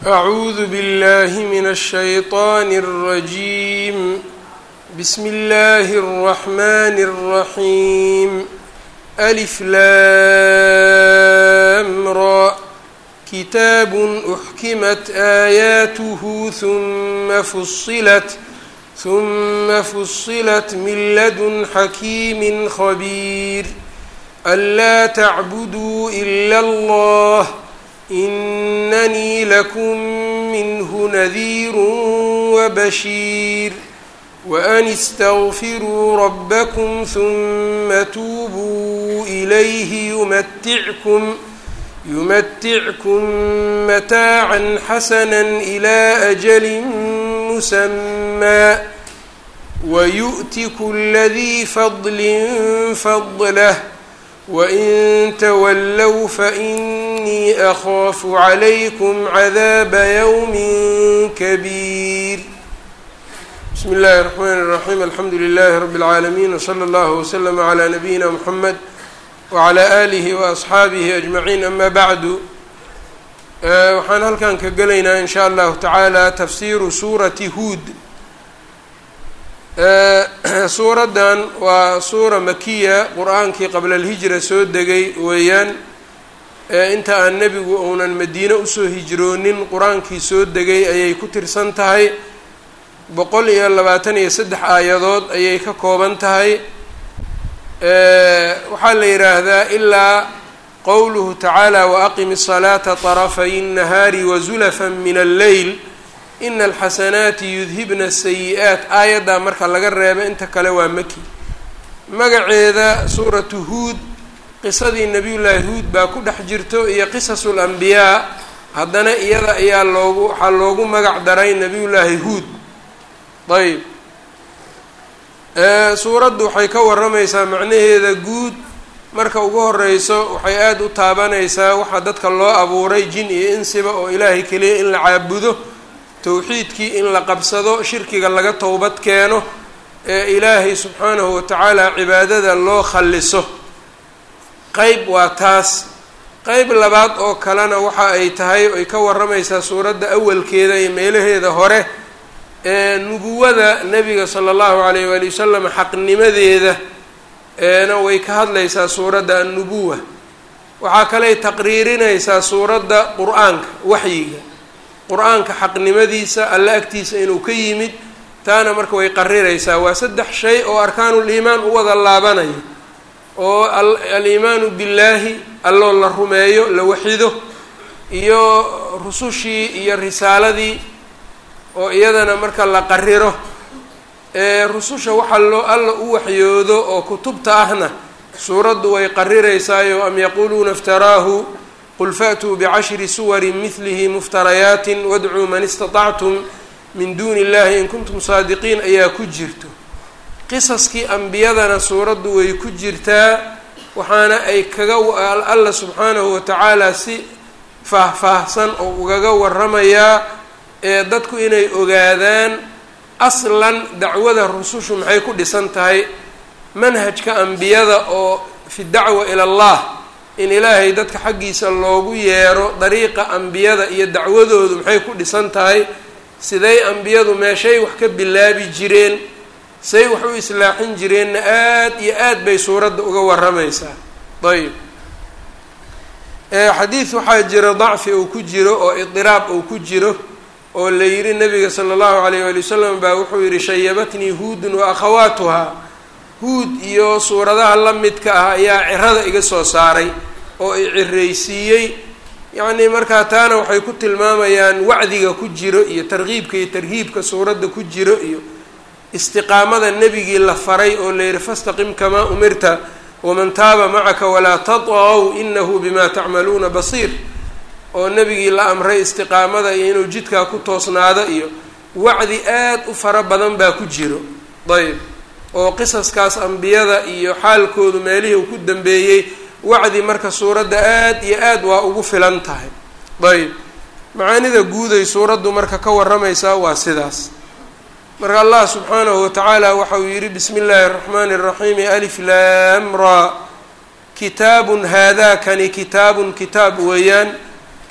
أعوذ بالله من الشيطان الرجيم بسم الله الرحمن الرحيم ألف لام را كتاب أحكمت آياته ثم فصلت ثم فصلت من لدن حكيم خبير ألا تعبدوا إلا الله إنني لكم منه نذير وبشير وأن استغفروا ربكم ثم توبوا إليه يمتعكم يمتعكم متاعا حسنا إلى أجل مسمى ويؤت كل ذي فضل فضله وإن تولوا فإني أخاف عليكم عذاب يوم كبير بسم الله الرحمن الرحيم الحمdu لله رب العاalمين وصلى الله وسلم على نبيina محمد وعلى آله وأصxaabihi أجمعين أma bعdu waxaan halkan ka gelaynaa in shaء الlahu taعaalى tafsiru suurati huud suuraddan waa suura makiya qur-aankii qabla اlhijra soo degay weeyaan inta aan nebigu uunan madiine usoo hijroonin qur-aankii soo degay ayay ku tirsan tahay boqol iyo labaatan iyo saddex aayadood ayay ka kooban tahay waxaa la yidhaahdaa ilaa qowluhu tacaala waaqimi الصalaata طarafay الnahaari wazulafa min alleyl ina alxasanaati yudhibna asayi-aat aayaddaa marka laga reeba inta kale waa maki magaceeda suuratu huud qisadii nabiyullaahi huud baa ku dhex jirto iyo qisasu lambiyaa haddana iyada ayaa loogu waxaa loogu magac daray nabiyullaahi huud ayb suuraddu waxay ka warramaysaa macnaheeda guud marka ugu horeyso waxay aada u taabanaysaa waxaa dadka loo abuuray jin iyo insiba oo ilaahay keliya in la caabudo towxiidkii in la qabsado shirkiga laga towbad keeno ee ilaahay subxaanahu watacaala cibaadada loo khalliso qeyb waa taas qeyb labaad oo kalena waxa ay tahay ay ka warramaysaa suuradda awalkeeda iyo meelaheeda hore ee nubuwada nebiga sala allahu calayh waali wasalam xaqnimadeeda eena way ka hadlaysaa suuradda annubuwa waxaa kaley taqriirinaysaa suuradda qur-aanka waxyiga qur-aanka xaqnimadiisa alla agtiisa inuu ka yimid taana marka way qariraysaa waa saddex shay oo arkaanul iimaan u wada laabanaya oo aliimaanu billaahi alloo la rumeeyo la waxido iyo rusushii iyo risaaladii oo iyadana marka la qariro ee rususha waxaa loo alla u waxyoodo oo kutubta ahna suuraddu way qariraysaayo am yaquuluuna iftaraahu qul fa'tuu bicashri suwarin midlihi muftarayaatin wadcuu man istatactum min duuni illahi in kuntum saadiqiin ayaa ku jirto qisaskii ambiyadana suuraddu way ku jirtaa waxaana ay kaga alla subxaanahu watacaala si faahfaahsan oo ugaga waramayaa ee dadku inay ogaadaan aslan dacwada rusushu maxay ku dhisan tahay manhajka ambiyada oo fi dacwa ila allah in ilaahay dadka xaggiisa loogu yeero dariiqa ambiyada iyo dacwadoodu maxay ku dhisan tahay siday ambiyadu meeshay wax ka bilaabi jireen say wax u islaaxin jireenna aada iyo aad bay suuradda uga warramaysaa ayb xadiid waxaa jira dacfi uu ku jiro oo idiraab uu ku jiro oo la yidhi nabiga sala allahu alayh waali wasalam baa wuxuu yidhi shayabatnii huudun wa akhawaatuhaa huud iyo suuradaha la midka ah ayaa cirada iga soo saaray oo i ciraysiiyey yacnii markaa taana waxay ku tilmaamayaan wacdiga ku jiro iyo tarkiibka iyo tarhiibka suuradda ku jiro iyo istiqaamada nebigii la faray oo la yidhi fastaqim kamaa umirta waman taaba macaka walaa tatqow inahu bima tacmaluuna basiir oo nebigii la amray istiqaamada iyo inuu jidkaa ku toosnaado iyo wacdi aad u fara badan baa ku jiro ayb oo qisaskaas ambiyada iyo xaalkoodu meelihii uu ku dambeeyey wacdi marka suuradda aad iyo aad waa ugu filan tahay ayb macaanida guuday suuraddu marka ka warramaysaa waa sidaas marka allah subxaanahu watacaala waxa uu yidhi bismi illaahi araxmaani araxiimi alif laam ra kitaabun haadaakani kitaabun kitaab weeyaan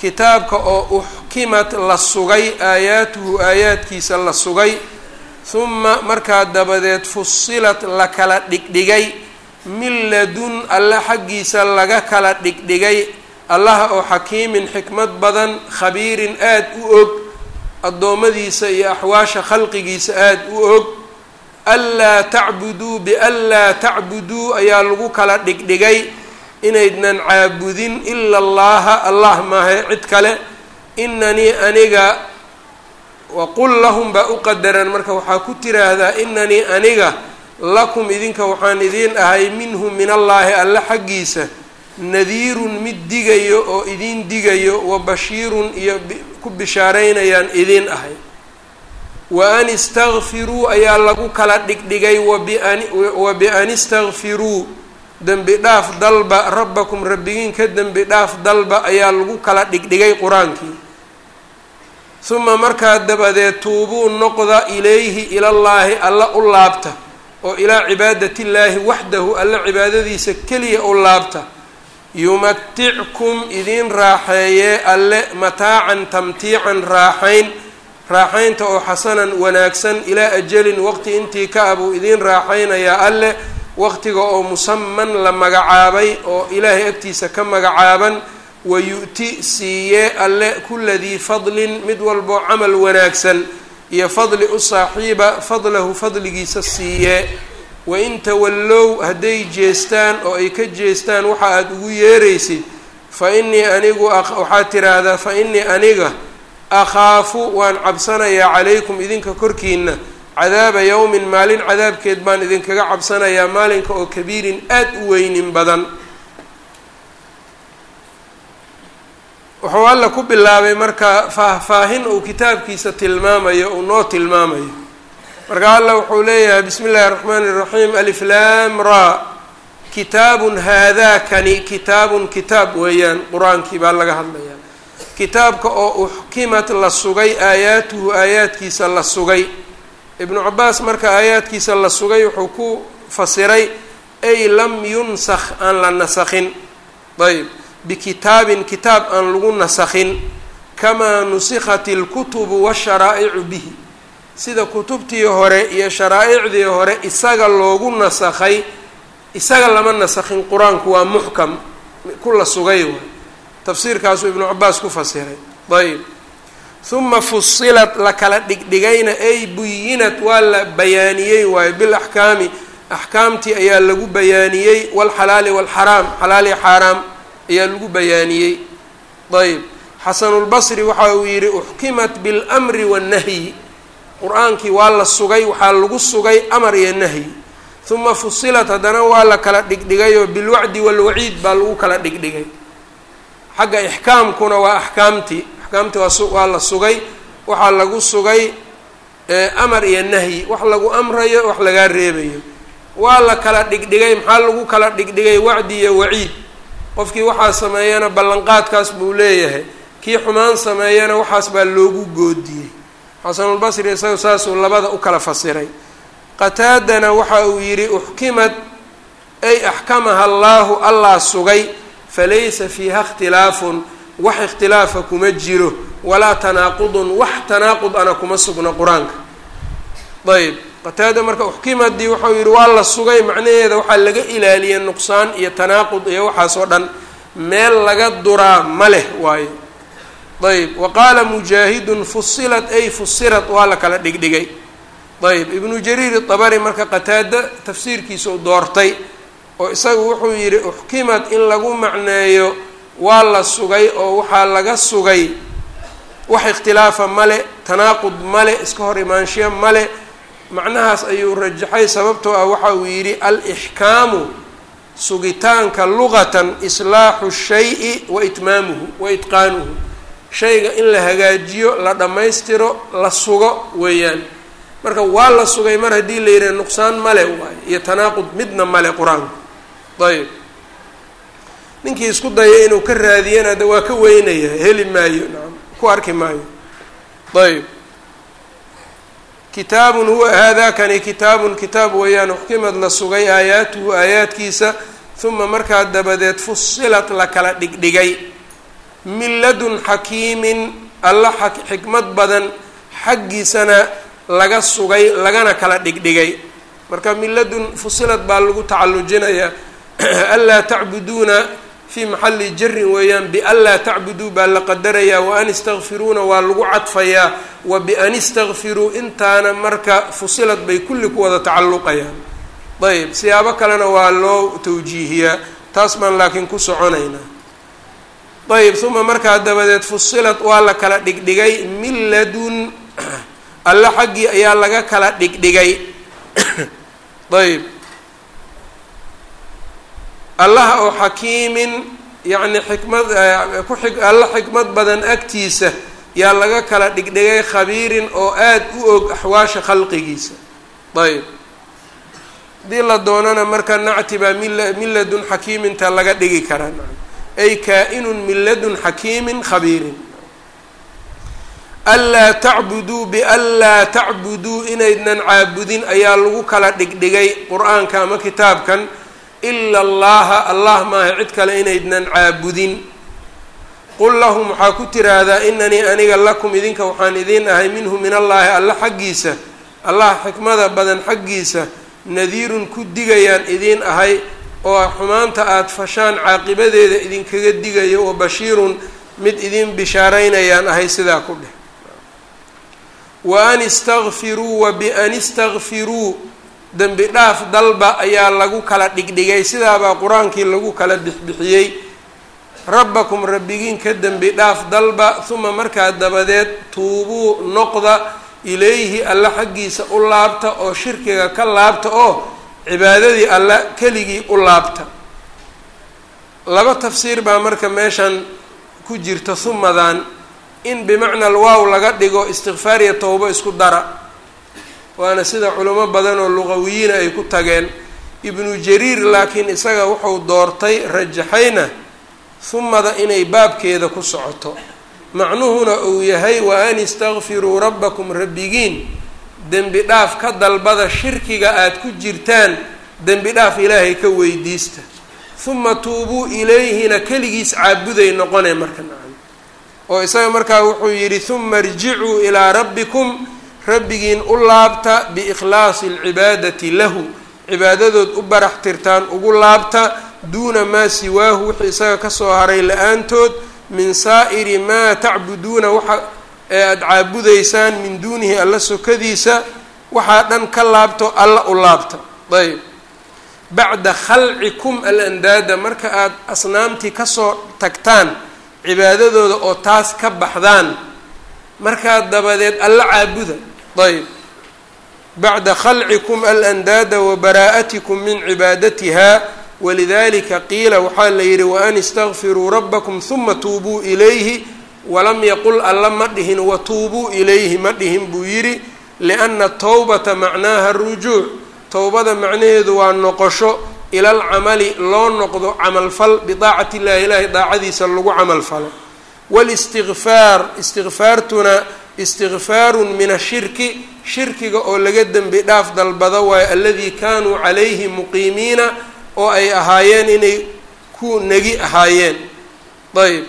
kitaabka oo uxkimat la sugay aayaatuhu aayaadkiisa la sugay huma markaa dabadeed fusilat la kala dhigdhigay min ladun alle xaggiisa laga kala dhigdhigay allaha oo xakiimin xikmad badan khabiirin aada u og addoommadiisa iyo axwaasha khalqigiisa aada u og anlaa tacbuduu bianlaa tacbuduu ayaa lagu kala dhigdhigay inaydnan caabudin ila allaha allah maahe cid kale inanii aniga waqul lahum baa u qadaran marka waxaa ku tiraahdaa inanii aniga lakum idinka waxaan idiin ahay minhu min allaahi alle xaggiisa nadiirun mid digayo oo idiin digayo wa bashiirun iyo ku bishaaraynayaan idiin ahay wa an istakfiruu ayaa lagu kala dhigdhigay wa bian istakfiruu dembi dhaaf dalba rabbakum rabbigiin ka dembi dhaaf dalba ayaa lagu kala dhigdhigay qur-aankii huma markaa dabadeed tuubuu noqda ilayhi ilallaahi alla u laabta oo ilaa cibaadatiillaahi waxdahu alla cibaadadiisa keliya u laabta yumatickum idiin raaxeeyee alle mataacan tamtiican raaxayn raaxaynta oo xasanan wanaagsan ilaa ajalin waqti intii ka ah buu idiin raaxaynayaa alle waqtiga oo musaman la magacaabay oo ilaahay agtiisa ka magacaaban wayu'ti siiyee alle kula dii fadlin mid walboo camal wanaagsan iyo fadli u saaxiiba fadlahu fadligiisa siiyee wain tawallow hadday jeestaan oo ay ka jeestaan waxa aada ugu yeeraysid fa innii anigu waxaad tiraahdaa fa innii aniga akhaafu waan cabsanayaa calaykum idinka korkiina cadaaba yowmin maalin cadaabkeed baan idinkaga cabsanayaa maalinka oo kabiirin aada u weynin badan wuxuu alla ku bilaabay marka faahfaahin uu kitaabkiisa tilmaamayo uu noo tilmaamayo marka alla wuxuu leeyahay bismi illahi الraxmaan الraxiim aliflam ra kitaabun haadakani kitaabun kitaab weeyaan qur-aankii baa laga hadlayaa kitaabka oo uxkimat la sugay aayaatuhu aayaadkiisa la sugay ibnu cabaas marka aayaadkiisa la sugay wuxuu ku fasiray ay lam yunsakh aan la nasakhin ayb bikitaabin kitaab aan lagu nasakhin kamaa nusikhat اlkutubu washaraa'icu bihi sida kutubtii hore iyo sharaaicdii hore isaga loogu nasakhay isaga lama nasakhin qur-aanku waa muxkam ku la sugay waay tafsiirkaasuu ibnu cabaas ku fasiray ayb huma fusilat la kala dhigdhigayna ay buyinat waa la bayaaniyey waayo bilaxkaami axkaamtii ayaa lagu bayaaniyey walxalaali walxaraam xalaali xaaraam ayaa lagu bayaaniyey ayb xasanulbasri waxa uu yidhi uxkimat bilmri wannahyi qur-aankii waa la sugay waxaa lagu sugay amar iyo nahyi huma fusilat haddana waa la kala dhigdhigayoo bilwacdi walwaciid baa lagu kala dhigdhigay xagga ixkaamkuna waa axkaamtii axkaamtii waa la sugay waxaa lagu sugay amar iyo nahyi wax lagu amrayo wax lagaa reebayo waa la kala dhigdhigay maxaa lagu kala dhigdhigay wacdi iyo waciid qofkii waxaa sameeyana ballanqaadkaas buu leeyahay kii xumaan sameeyana waxaas baa loogu goodiyey xasanulbasri isaga saasuu labada u kala fasiray qataadana waxa uu yidhi uxkimad ay axkamaha allaahu allah sugay falaysa fiiha ikhtilaafun wax ikhtilaafa kuma jiro walaa tanaaqudun wax tanaaqud ana kuma sugna qur-aanka ayb qataada marka uxkimadii waxau yidhi waa la sugay macnaheeda waxaa laga ilaaliyay nuqsaan iyo tanaaqud iyo waxaas oo dhan meel laga duraa ma leh waayo ayb wa qaala mujaahidun fusilat ay fusirat waa la kala dhigdhigay ayb ibnu jariir itabari marka qataada tafsiirkiisau doortay oo isagu wuxuu yidhi uxkimad in lagu macneeyo waa la sugay oo waxaa laga sugay wax ikhtilaafa male tanaaqud male iska hor imaanshiya male macnahaas ayuu rajaxay sababtoo ah waxa uu yidhi al-ixkaamu sugitaanka luqatan islaaxu shayi wa itmaamuhu wa itqaanuhu shayga in la hagaajiyo la dhammaystiro la sugo weeyaan marka waa la sugay mar haddii la yidhaha nuqsaan male waayo iyo tanaaqud midna male qur-aanku ayb ninkii isku daya inuu ka raadiyana de waa ka weynaya heli maayo nacam ku arki maayo ayb kitaabun huwa haadakani kitaabun kitaab weeyaan uxkimad la sugay aayaatuhu aayaadkiisa uma markaa dabadeed fusilat la kala dhigdhigay min ladun xakiimin alla xikmad badan xaggiisana laga sugay lagana kala dhigdhigay marka min ladun fusilad baa lagu tacallujinayaa anlaa tacbuduuna fii maxalli jarin weeyaan bianlaa tacbuduu baa la qadarayaa wa an istakfiruuna waa lagu cadfayaa wa bian istakfiruu intaana marka fusilad bay kulli ku wada tacalluqayaan ayb siyaabo kalena waa loo tawjiihiyaa taas baan laakiin ku soconaynaa ayb uma markaa dabadeed fusilad waa la kala dhigdhigay min ladun alle xaggii ayaa laga kala dhigdhigay ayb allaha oo xakiimin yacni xikmad ku xig alla xikmad badan agtiisa yaa laga kala dhigdhigay khabiirin oo aada u og axwaasha khalqigiisa ayb haddii la doonana marka nacti baa min ladun xakiiminta laga dhigi karaa ay kaa-inun min ladun xakiimin khabiirin anlaa tacbuduu bianlaa tacbuduu inaydnan caabudin ayaa lagu kala dhigdhigay qur-aanka ama kitaabkan ila allaha allah maaha cid kale inaydnan caabudin qul lahum waxaa ku tiraahdaa inanii aniga lakum idinka waxaan idiin ahay minhu min allaahi alla xaggiisa allah xikmada badan xaggiisa nadiirun ku digayaan idiin ahay oo xumaanta aada fashaan caaqibadeeda idinkaga digayo wa bashiirun mid idin bishaaraynayaan ahay sidaa ku dheh wa an istakfiruu wa bian istakfiruu dembi dhaaf dalba ayaa lagu kala dhigdhigay sidaabaa qur-aankii lagu kala bixbixiyey rabbakum rabbigiin ka dembi dhaaf dalba uma markaa dabadeed tuubuu noqda ilayhi alla xaggiisa u laabta oo shirkiga ka laabta oo cibaadadii alla keligii u laabta laba tafsiir baa marka meeshan ku jirta humadan in bimacna alwaaw laga dhigo istikfaar iyo towbo isku dara waana sida culimo badan oo luqawiyiina ay ku tageen ibnu jariir laakiin isaga wuxuu doortay rajaxayna humada inay baabkeeda ku socoto macnuhuna uu yahay wa an istakfiruu rabbakum rabbigiin dembi dhaaf ka dalbada shirkiga aada ku jirtaan dembi dhaaf ilaahay ka weydiista huma tuubuu ilayhina keligiis caabuday noqonee marka nacam oo isaga markaa wuxuu yidhi huma irjicuu ilaa rabbikum rabbigiin u laabta biikhlaasi alcibaadati lahu cibaadadood u barax tirtaan ugu laabta duuna maa siwaahu wixii isaga kasoo haray la-aantood min saa'iri maa tacbuduuna waxa ee aada caabudaysaan min duunihi alla sokadiisa waxaa dhan ka laabto alla u laabta ayb bacda khalcikum alandaada marka aada asnaamtii kasoo tagtaan cibaadadooda oo taas ka baxdaan markaa dabadeed alla caabuda ayb bacda khalcikum alandaada wa baraa'atikum min cibaadatiha walidalika qiila waxaa la yidhi waan istakfiruu rabbakum huma tuubuu ilayhi walam yaqul alla ma dhihin watuubuu ilayhi ma dhihin buu yidhi lianna towbata macnaaha arujuuc towbada macnaheedu waa noqosho ila alcamali loo noqdo camalfal bidaacati illahi ilaahi daacadiisa lagu camalfalo walistikfaar istikfaartuna istikfaarun min ashirki shirkiga oo laga dembi dhaaf dalbado waayo aladii kaanuu calayhi muqiimiina oo ay ahaayeen inay ku negi ahaayeen ayb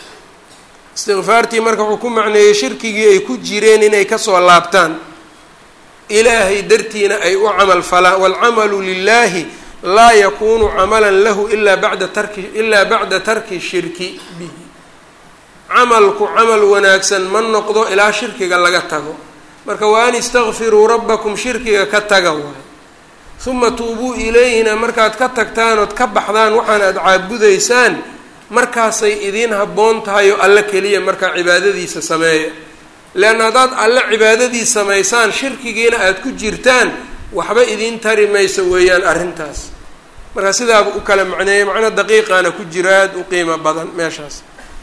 istikfaartii marka wuxuu ku macneeyey shirkigii ay ku jireen inay kasoo laabtaan ilaahay dartiina ay u camal falaan waalcamalu lilahi laa yakunu camalan lahu ilaa bacda tarki ilaa bacda tarki shirki bihi camalku camal wanaagsan ma noqdo ilaa shirkiga laga tago marka wa an istakfiruu rabbakum shirkiga ka taga waay uma tuubuu ilayhina markaad ka tagtaan ood ka baxdaan waxaan aada caabudaysaan markaasay idiin habboon tahay oo alle keliya markaa cibaadadiisa sameeya leanna haddaad alle cibaadadii samaysaan shirkigiina aada ku jirtaan waxba idiin tari mayso weeyaan arrintaas marka sidaaba u kala macneeya macno daqiiqaana ku jiro aada u qiimo badan meeshaas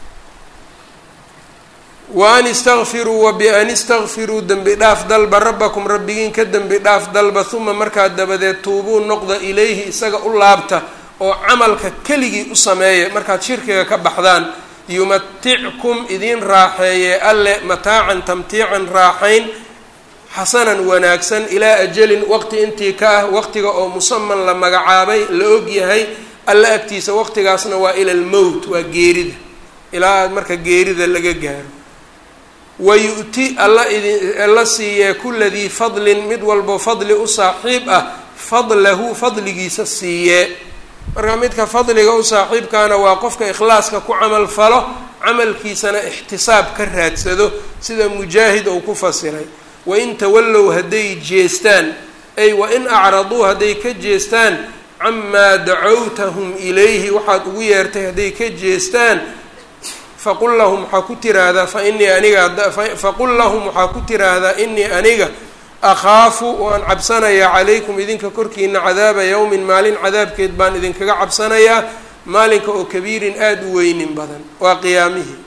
wa an istakfiruu wa bian istakfiruu dembi dhaaf dalba rabbakum rabbigiin ka dembi dhaaf dalba uma markaa dabadeed tuubuu noqda ilayhi isaga u laabta oo camalka keligii u sameeya markaad shirkiga ka baxdaan yumatickum idiin raaxeeye alle mataacan tamtiican raaxayn xasanan wanaagsan ilaa ajalin waqti intii ka ah waqtiga oo musaman la magacaabay la og yahay alle agtiisa waqtigaasna waa ila almowt waa geerida ilaa aad marka geerida laga gaaro wayu-ti alla idin alla siiyee kula dii fadlin mid walbo fadli u saaxiib ah fadlahu fadligiisa siiyee marka midka fadliga u saaxiibkaana waa qofka ikhlaaska ku camal falo camalkiisana ixtisaab ka raadsado sida mujaahid uu ku fasiray wain tawallow hadday jeestaan ay wain acraduu hadday ka jeestaan camaa dacowtahum ilayhi waxaad ugu yeertay hadday ka jeestaan faqul lahum waxaa ku tiraahdaa fa inii aniga faqul lahum waxaa ku tiraahdaa inii aniga akhaafu waan cabsanayaa calaykum idinka korkiina cadaaba yowmin maalin cadaabkeed baan idinkaga cabsanayaa maalinka oo kabiirin aada u weynin badan waa qiyaamihii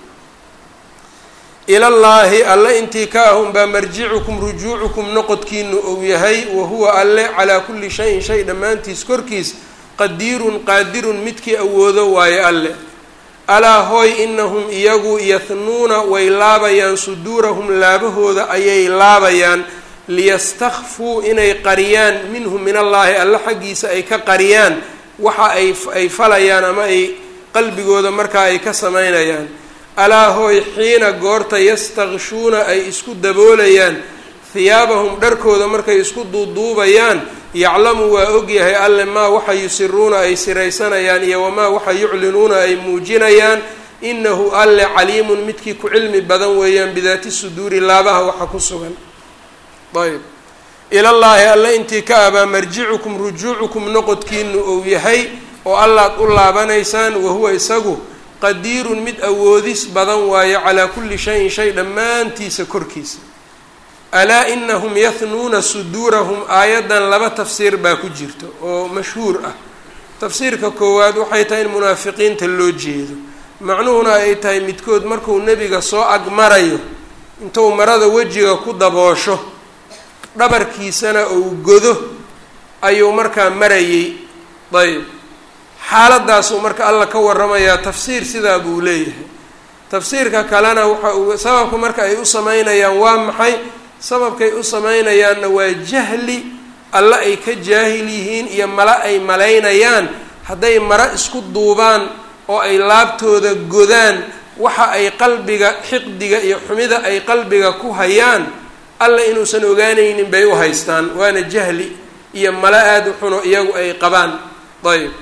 ilallaahi alle intii ka ahun baa marjicukum rujuucukum noqodkiinu ou yahay wa huwa alle calaa kulli shayin shay dhammaantiis korkiis qadiirun qaadirun midkii awoodo waayo alle alaa hooy inahum iyagu yahnuuna way laabayaan suduurahum laabahooda ayay laabayaan liyastakfuu inay qariyaan minhu min allaahi alle xaggiisa ay ka qariyaan waxa ay ay falayaan ama ay qalbigooda markaa ay ka samaynayaan alaa hooy xiina goorta yastakshuuna ay isku daboolayaan hiyaabahum dharkooda markay isku duuduubayaan yaclamu waa ogyahay alle maa waxa yusiruuna ay siraysanayaan iyo wamaa waxa yuclinuuna ay muujinayaan inahu alle caliimun midkii ku cilmi badan weeyaan bidaati suduuri laabaha waxa ku sugan ayb ilallaahi alle intii ka abaa marjicukum rujuucukum noqodkiinu ou yahay oo allaad u laabanaysaan wahuwa isagu qadiirun mid awoodis badan waayo calaa kulli shayin shay dhammaantiisa korkiisa alaa inahum yahnuuna suduurahum aayaddan laba tafsiir baa ku jirto oo mashhuur ah tafsiirka koowaad waxay tahay in munaafiqiinta loo jeedo macnuhuna ay tahay midkood markuu nebiga soo agmarayo intuu marada wejiga ku daboosho dhabarkiisana uu godo ayuu markaa marayey ayb xaaladaasuu marka alla ka waramayaa tafsiir sidaa buu leeyahay tafsiirka kalena waxa uu sababka marka ay u sameynayaan waa maxay sababkay u sameynayaanna waa jahli alle ay ka jaahil yihiin iyo male ay malaynayaan hadday mare isku duubaan oo ay laabtooda godaan waxa ay qalbiga xiqdiga iyo xumida ay qalbiga ku hayaan alla inuusan ogaanaynin bay u haystaan waana jahli iyo male aada u xuno iyagu ay qabaan ayb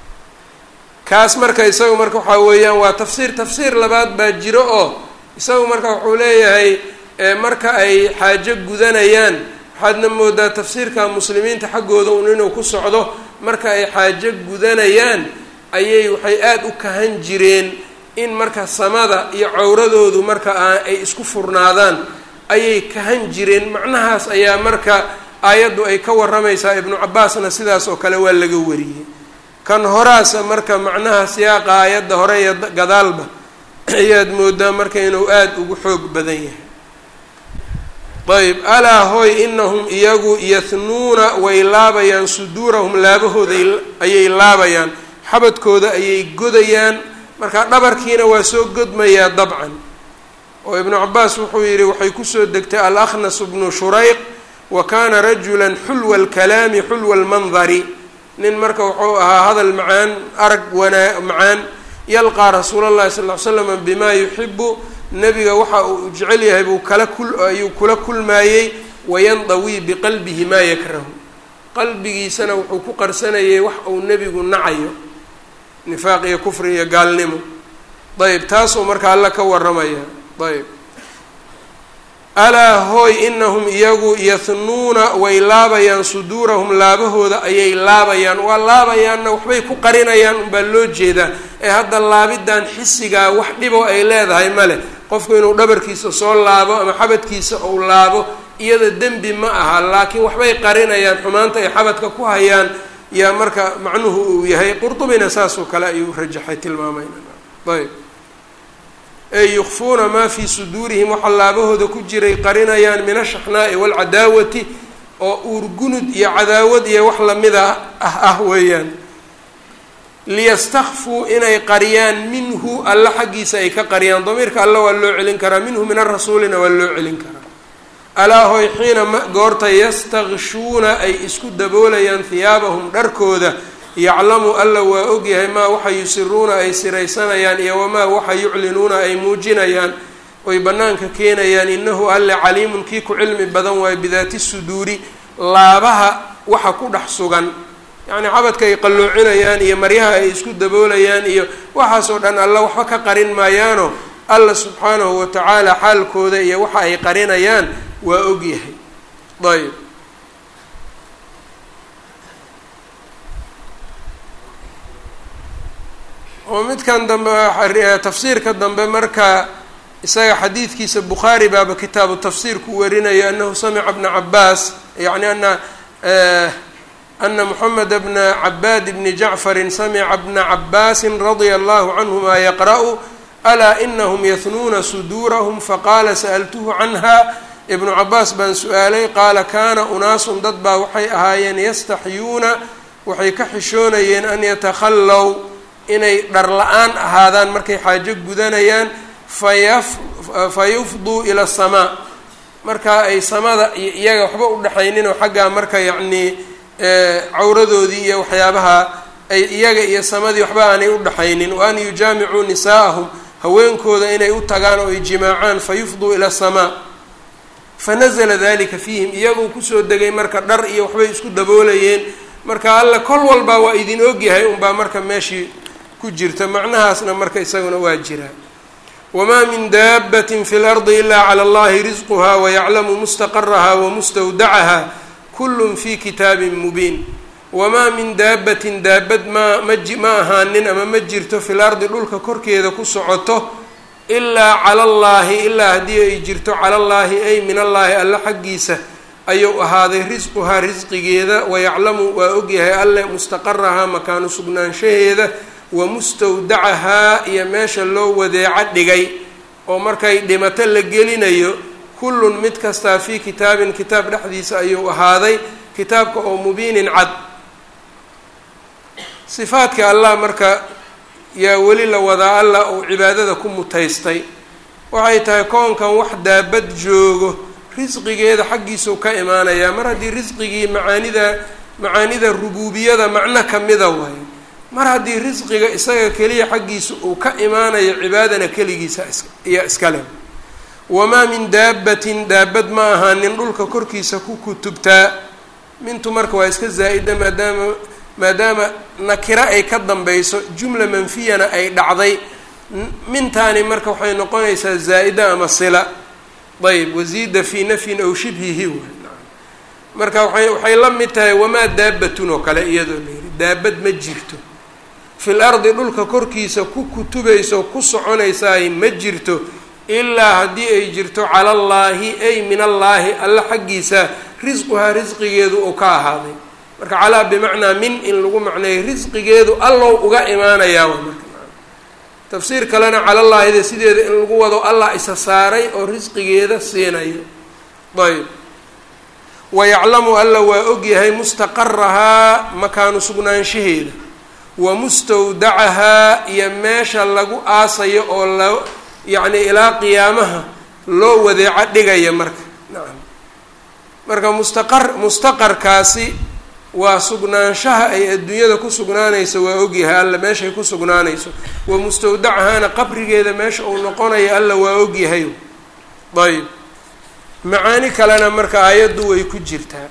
kaas marka isagu marka waxaa weeyaan waa tafsiir tafsiir labaad baa jiro oo isagu marka wuxuu leeyahay marka ay xaajo gudanayaan waxaadna moodaa tafsiirka muslimiinta xaggooda un inuu ku socdo marka ay xaajo gudanayaan ayay waxay aada u kahan jireen in marka samada iyo cawradoodu marka ay isku furnaadaan ayay kahan jireen macnahaas ayaa marka aayaddu ay ka warramaysaa ibnu cabaasna sidaas oo kale waa laga wariyey kan horaasa marka macnaha siyaaqa aayadda hore iyo gadaalba ayaad moodaa marka inuu aada ugu xoog badan yahay ayb alaa hooy inahum iyagu yahnuuna way laabayaan suduurahum laabahooda ayay laabayaan xabadkooda ayay godayaan marka dhabarkiina waa soo godmayaa dabcan oo ibnu cabaas wuxuu yidhi waxay kusoo degtay alakhnas bnu shurayq wa kana rajula xulwa alkalaami xulwa almandari nin marka wuxuu ahaa hadal macaan arag wanaa macaan yalqaa rasuula llahi sal ly slama bima yuxibu nebiga waxa uu jecel yahay buu kala kul ayuu kula kulmaayey wayandawii biqalbihi maa yakrahu qalbigiisana wuxuu ku qarsanayay wax uu nebigu nacayo nifaaq iyo kufri iyo gaalnimo ayb taasuu marka alla ka waramaya ayb alaa hooy inahum iyagu yahnuuna way laabayaan suduurahum laabahooda ayay laabayaan waa laabayaanna waxbay ku qarinayaan unbaa loo jeedaa ee hadda laabidan xisigaa wax dhiboo ay leedahay male qofku inuu dhabarkiisa soo laabo ama xabadkiisa uu laabo iyada dembi ma aha laakiin waxbay qarinayaan xumaanta ay xabadka ku hayaan yaa marka macnuhu uu yahay qurdubina saasoo kale ayuu rajaxay tilmaamayna ayb ey yukfuuna maa fii suduurihim waxa laabahooda ku jiray qarinayaan min ashaxnaa'i waalcadaawati oo uurgunud iyo cadaawad iyo wax lamida ah ah weeyaan liyastakfuu inay qariyaan minhu alla xaggiisa ay ka qariyaan damiirka alla waa loo celin karaa minhu min arasuulina waa loo celin karaa alaa hoy xiina ma goorta yastakshuuna ay isku daboolayaan hiyaabahum dharkooda yaclamu alla waa ogyahay maa waxa yusiruuna ay siraysanayaan iyo wamaa waxa yuclinuuna ay muujinayaan oy bannaanka keenayaan inahu alle caliimun kii ku cilmi badan waayo bidaati suduuri laabaha waxa ku dhex sugan yacnii xabadka ay qalloocinayaan iyo maryaha ay isku daboolayaan iyo waxaasoo dhan alla waxba ka qarin maayaano alla subxaanahu wa tacaala xaalkooda iyo waxa ay qarinayaan waa ogyahay ayb oo midkan dambe tafsiirka dambe marka isaga xadiidkiisa bukhaari baaba kitaabu tafsiir ku warinayo anahu samica bna cabaas yani ana ana moxamed bna cabaad bni jacfarin samica bna cabaasin radia allahu canhuma yaqra'u alaa inahum yahnuuna suduurahum faqaala sa'altuhu canha ibnu cabaas baan su-aalay qaala kaana unaasun dad baa waxay ahaayeen yastaxyuuna waxay ka xishoonayeen an yatakhallow inay dhar la-aan ahaadaan markay xaajo gudanayaan fayaf fayufduu ila asamaa markaa ay samada iyo iyaga waxba u dhexaynin oo xaggaa marka yacnii cawradoodii iyo waxyaabaha ay iyaga iyo samadii waxba aanay u dhexaynin wa an yujaamicuu nisaa'ahum haweenkooda inay u tagaan oo ay jimaacaan fayufduu ila asamaa fanazla dalika fiihim iyaguu kusoo degay marka dhar iyo waxbay isku daboolayeen marka alla kol walbaa waa idin ogyahay unbaa marka meeshii ku jirta macnahaasna marka isaguna waa jiraa wamaa min daabatin fi lardi ilaa cala allahi risquha wayaclamu mustaqaraha wamustawdacaha kullun fi kitaabin mubiin wamaa min daabatin daabad maa maji ma ahaanin ama ma jirto fil ardi dhulka korkeeda ku socoto ilaa cala allaahi ilaa haddii ay jirto cala allaahi ay min allaahi alla xaggiisa ayuu ahaaday risquhaa risqigeeda wayaclamu waa ogyahay alle mustaqarahaa makaanu sugnaanshaheeda wa mustawdacahaa iyo meesha loo wadeeco dhigay oo markay dhimato la gelinayo kullun mid kastaa fii kitaabin kitaab dhexdiisa ayuu ahaaday kitaabka oo mubiinin cad sifaadka allah marka yaa weli la wadaa allah uu cibaadada ku mutaystay waxay tahay koonkan wax daabad joogo risqigeeda xaggiisuu ka imaanayaa mar haddii risqigii macaanida macaanida rubuubiyada macno kamida waayo mar haddii risqiga isaga keliya xaggiisa uu ka imaanayo cibaadana keligiisa iyo iskale wamaa min daabatin daabad ma ahaanin dhulka korkiisa ku kutubtaa mintu marka waa iska zaa-ida maadaama maadaama nakiro ay ka dambayso jumla manfiyana ay dhacday mintaani marka waxay noqonaysaa zaa-ida ama sila ayb wasiida fii nafyin aw shibhihi waay marka waay waxay la mid tahay wamaa daabatun oo kale iyadoo la yihi daabad ma jirto fil ardi dhulka korkiisa ku kutubayso ku soconaysaay ma jirto ilaa haddii ay jirto cala allaahi ay min allaahi alla xaggiisa risquhaa risqigeedu uu ka ahaaday marka calaa bimacnaa min in lagu macneeyo risqigeedu allow uga imaanayaa wa marka tafsiir kalena calalaahida sideeda in lagu wado allah isa saaray oo risqigeeda siinayo ayb wayaclamu alla waa ogyahay mustaqarahaa makaanu sugnaanshaheeda wa mustawdacahaa iyo meesha lagu aasayo oo la yacni ilaa qiyaamaha loo wadeeco dhigaya marka nacam marka mustaqar mustaqarkaasi waa sugnaanshaha ay adduunyada ku sugnaanayso waa ogyahay alla meeshay ku sugnaanayso wa mustawdacahaana qabrigeeda meesha uu noqonayo alla waa ogyahay ayb macaani kalena marka aayaddu way ku jirtaa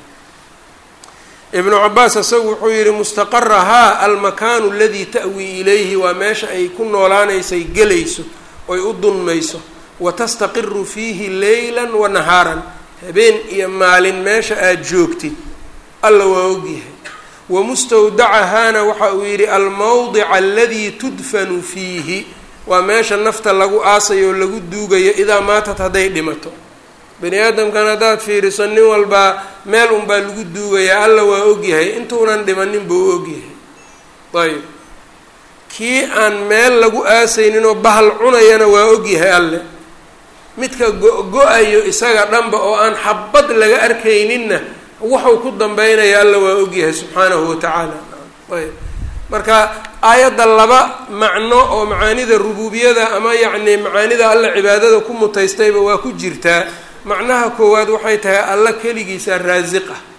ibnu cabaas isagu wuxuu yihi mustaqarahaa almakaanu aladii ta'wii ilayhi waa meesha ay ku noolaanaysay gelayso oy u dunmayso wa tastaqiru fiihi leylan wa nahaaran habeen iyo maalin meesha aada joogtid alla waa ogyahay wa mustawdacahaana waxa uu yidhi almawdica aladii tudfanu fiihi waa meesha nafta lagu aasayo oo lagu duugayo idaa maatat hadday dhimato bani aadamkan haddaad fiiriso nin walbaa meel unbaa lagu duugayaa alla waa ogyahay intuunan dhimanin buu ogyahay ayb kii aan meel lagu aasayninoo bahal cunayana waa ogyahay alle midka go-go-ayo isaga dhanba oo aan xabad laga arkayninna wuxuu ku dambeynaya alla waa ogyahay subxaanahu watacaala ayb marka aayadda laba macno oo macaanida rubuubiyada ama yacni macaanida alla cibaadada ku mutaystayba waa ku jirtaa macnaha koowaad waxay tahay alla keligiisa raasiq ah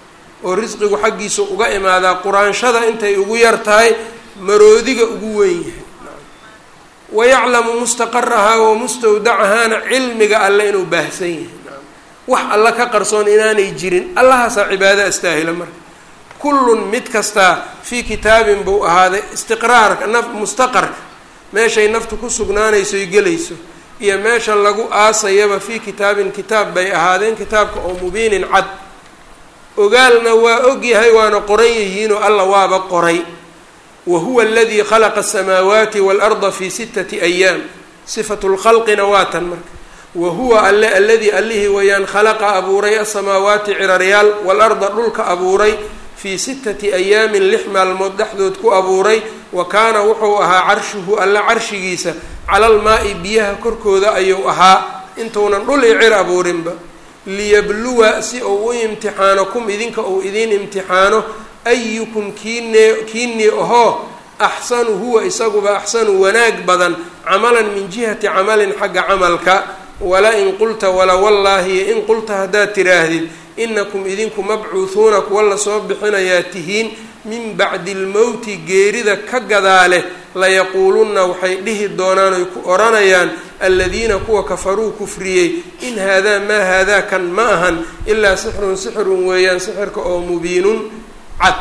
oo risqigu xaggiisa uga imaadaa quraanshada intay ugu yar tahay maroodiga ugu weyn yahay wayaclamu mustaqarahaa wa mustawdacahaana cilmiga alle inuu baahsan yahay wax alla ka qarsoon inaanay jirin allahaasaa cibaado astaahila marka kullun mid kastaa fii kitaabin buu ahaaday istiqraarka naf mustaqarka meeshay naftu ku sugnaanaysoy gelayso iyo meesha lagu aasayaba fii kitaabin kitaab bay ahaadeen kitaabka oo mubiinin cad ogaalna waa ogyahay waana qoran yihiinoo alla waaba qoray wa huwa aladii khalaqa asamaawaati waalarda fii sittati ayaam sifatu lkhalqina waa tan marka wa huwa alle aladii allihii wayaan khalaqa abuuray asamaawaati ciraryaal waalarda dhulka abuuray fii sittati ayaamin lix maalmood dhexdood ku abuuray wa kaana wuxuu ahaa carshuhu alle carshigiisa calal maa-i biyaha korkooda ayuu ahaa intuunan dhul i cir abuurinba liyabluwa si uu u imtixaano kum idinka uu idiin imtixaano ayukum kiine kiinii ahoo axsanu huwa isaguba axsanu wanaag badan camalan min jihati camalin xagga camalka wala in qulta wala wallaahi in qulta haddaad tiraahdid inakum idinku mabcuuhuuna kuwa lasoo bixinayaa tihiin min bacdi lmowti geerida ka gadaale layaquulunna waxay dhihi doonaan oy ku odhanayaan aladiina kuwa kafaruu kufriyey in haadaa maa haadaa kan ma ahan ilaa sixrun sixrun weeyaan sixirka oo mubiinun cad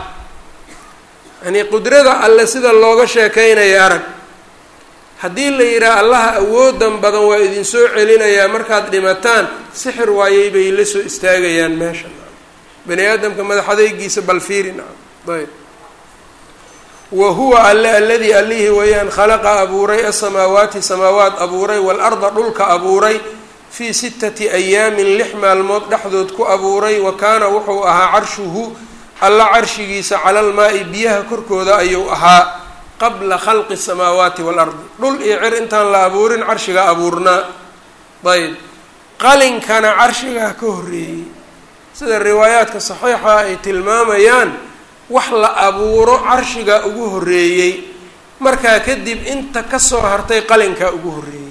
yanii qudrada alle sida looga sheekaynaya arag haddii la yidhaha allaha awoodan badan waa idinsoo celinayaa markaad dhimataan sixir waayey bay la soo istaagayaan meesha bani aadamka madaxadaygiisa bal fiiri nacam ayb wa huwa alle aladii allihii weeyaan khalaqa abuuray asamaawaati samaawaat abuuray waalarda dhulka abuuray fii sittati ayaamin lix maalmood dhexdood ku abuuray wa kaana wuxuu ahaa carshuhu alla carshigiisa calal maa-i biyaha korkooda ayuu ahaa qabla khalqi samaawaati waalardi dhul iyo cir intaan la abuurin carshigaa abuurnaa ayb qalinkana carshigaa ka horreeyey sida riwaayaadka saxiixa ay tilmaamayaan wax la abuuro carshigaa ugu horreeyey markaa kadib inta kasoo hartay qalinkaa ugu horreeyey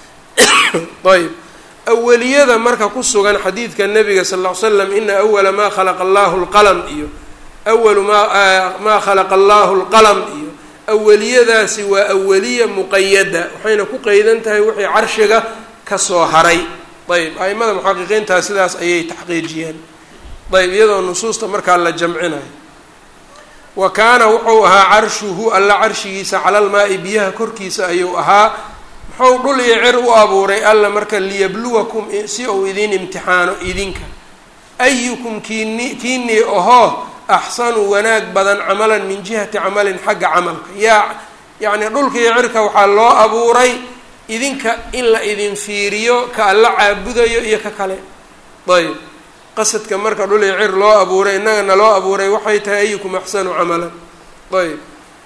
ayb awaliyada marka ku sugan xadiidka nabiga sal ll ly slam ina awala maa khalaqa allahu lqalam iyo awalu maa maa khalaqa allahu lqalam iyo awaliyadaasi waa awaliya muqayada waxayna ku qeydan tahay wixii carshiga kasoo haray ayb aimada muxaqiqiintaa sidaas ayay taxqiijiyeen ayb iyadoo nusuusta markaa la jamcinayo wa kaana wuxuu ahaa carshuhu alla carshigiisa calal maa-i biyaha korkiisa ayuu ahaa muxuu dhul iyo cir u abuuray alla marka liyabluwakum si uu idiin imtixaano idinka ayukum kiini kiinii ahoo axsanu wanaag badan camalan min jihati camalin xagga camalka yaa yacni dhulka iyo cirka waxaa loo abuuray idinka in la idin fiiriyo ka alla caabudayo iyo ka kale ayb qasadka marka dhul iyo cir loo abuuray innagana loo abuuray waxay tahay ayukum axsanu camalan ayb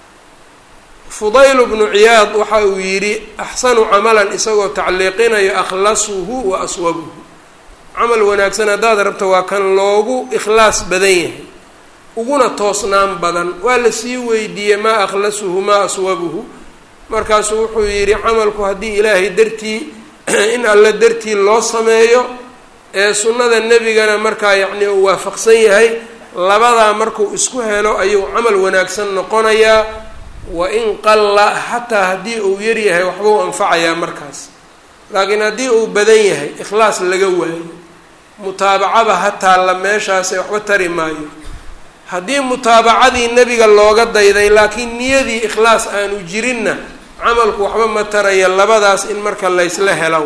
fudayl bnu ciyaad waxa uu yidhi axsanu camalan isagoo tacliiqinayo akhlasuhu wa aswabuhu camal wanaagsan haddaad rabto waa kan loogu ikhlaas badan yahay uguna toosnaan badan waa la sii weydiiyey maa akhlasuhu maa aswabuhu markaasuu wuxuu yidhi camalku haddii ilaahay dartii in alle dartii loo sameeyo ee sunnada nebigana markaa yacni uu waafaqsan yahay labadaa markuu isku helo ayuu camal wanaagsan noqonayaa wa in qalla xataa haddii uu yaryahay waxbuu anfacayaa markaas laakiin haddii uu badan yahay ikhlaas laga waayo mutaabacaba ha taalla meeshaase waxba tari maayo haddii mutaabacadii nebiga looga dayday laakiin niyadii ikhlaas aanu jirinna camalku waxba ma taraya labadaas in marka laysla helo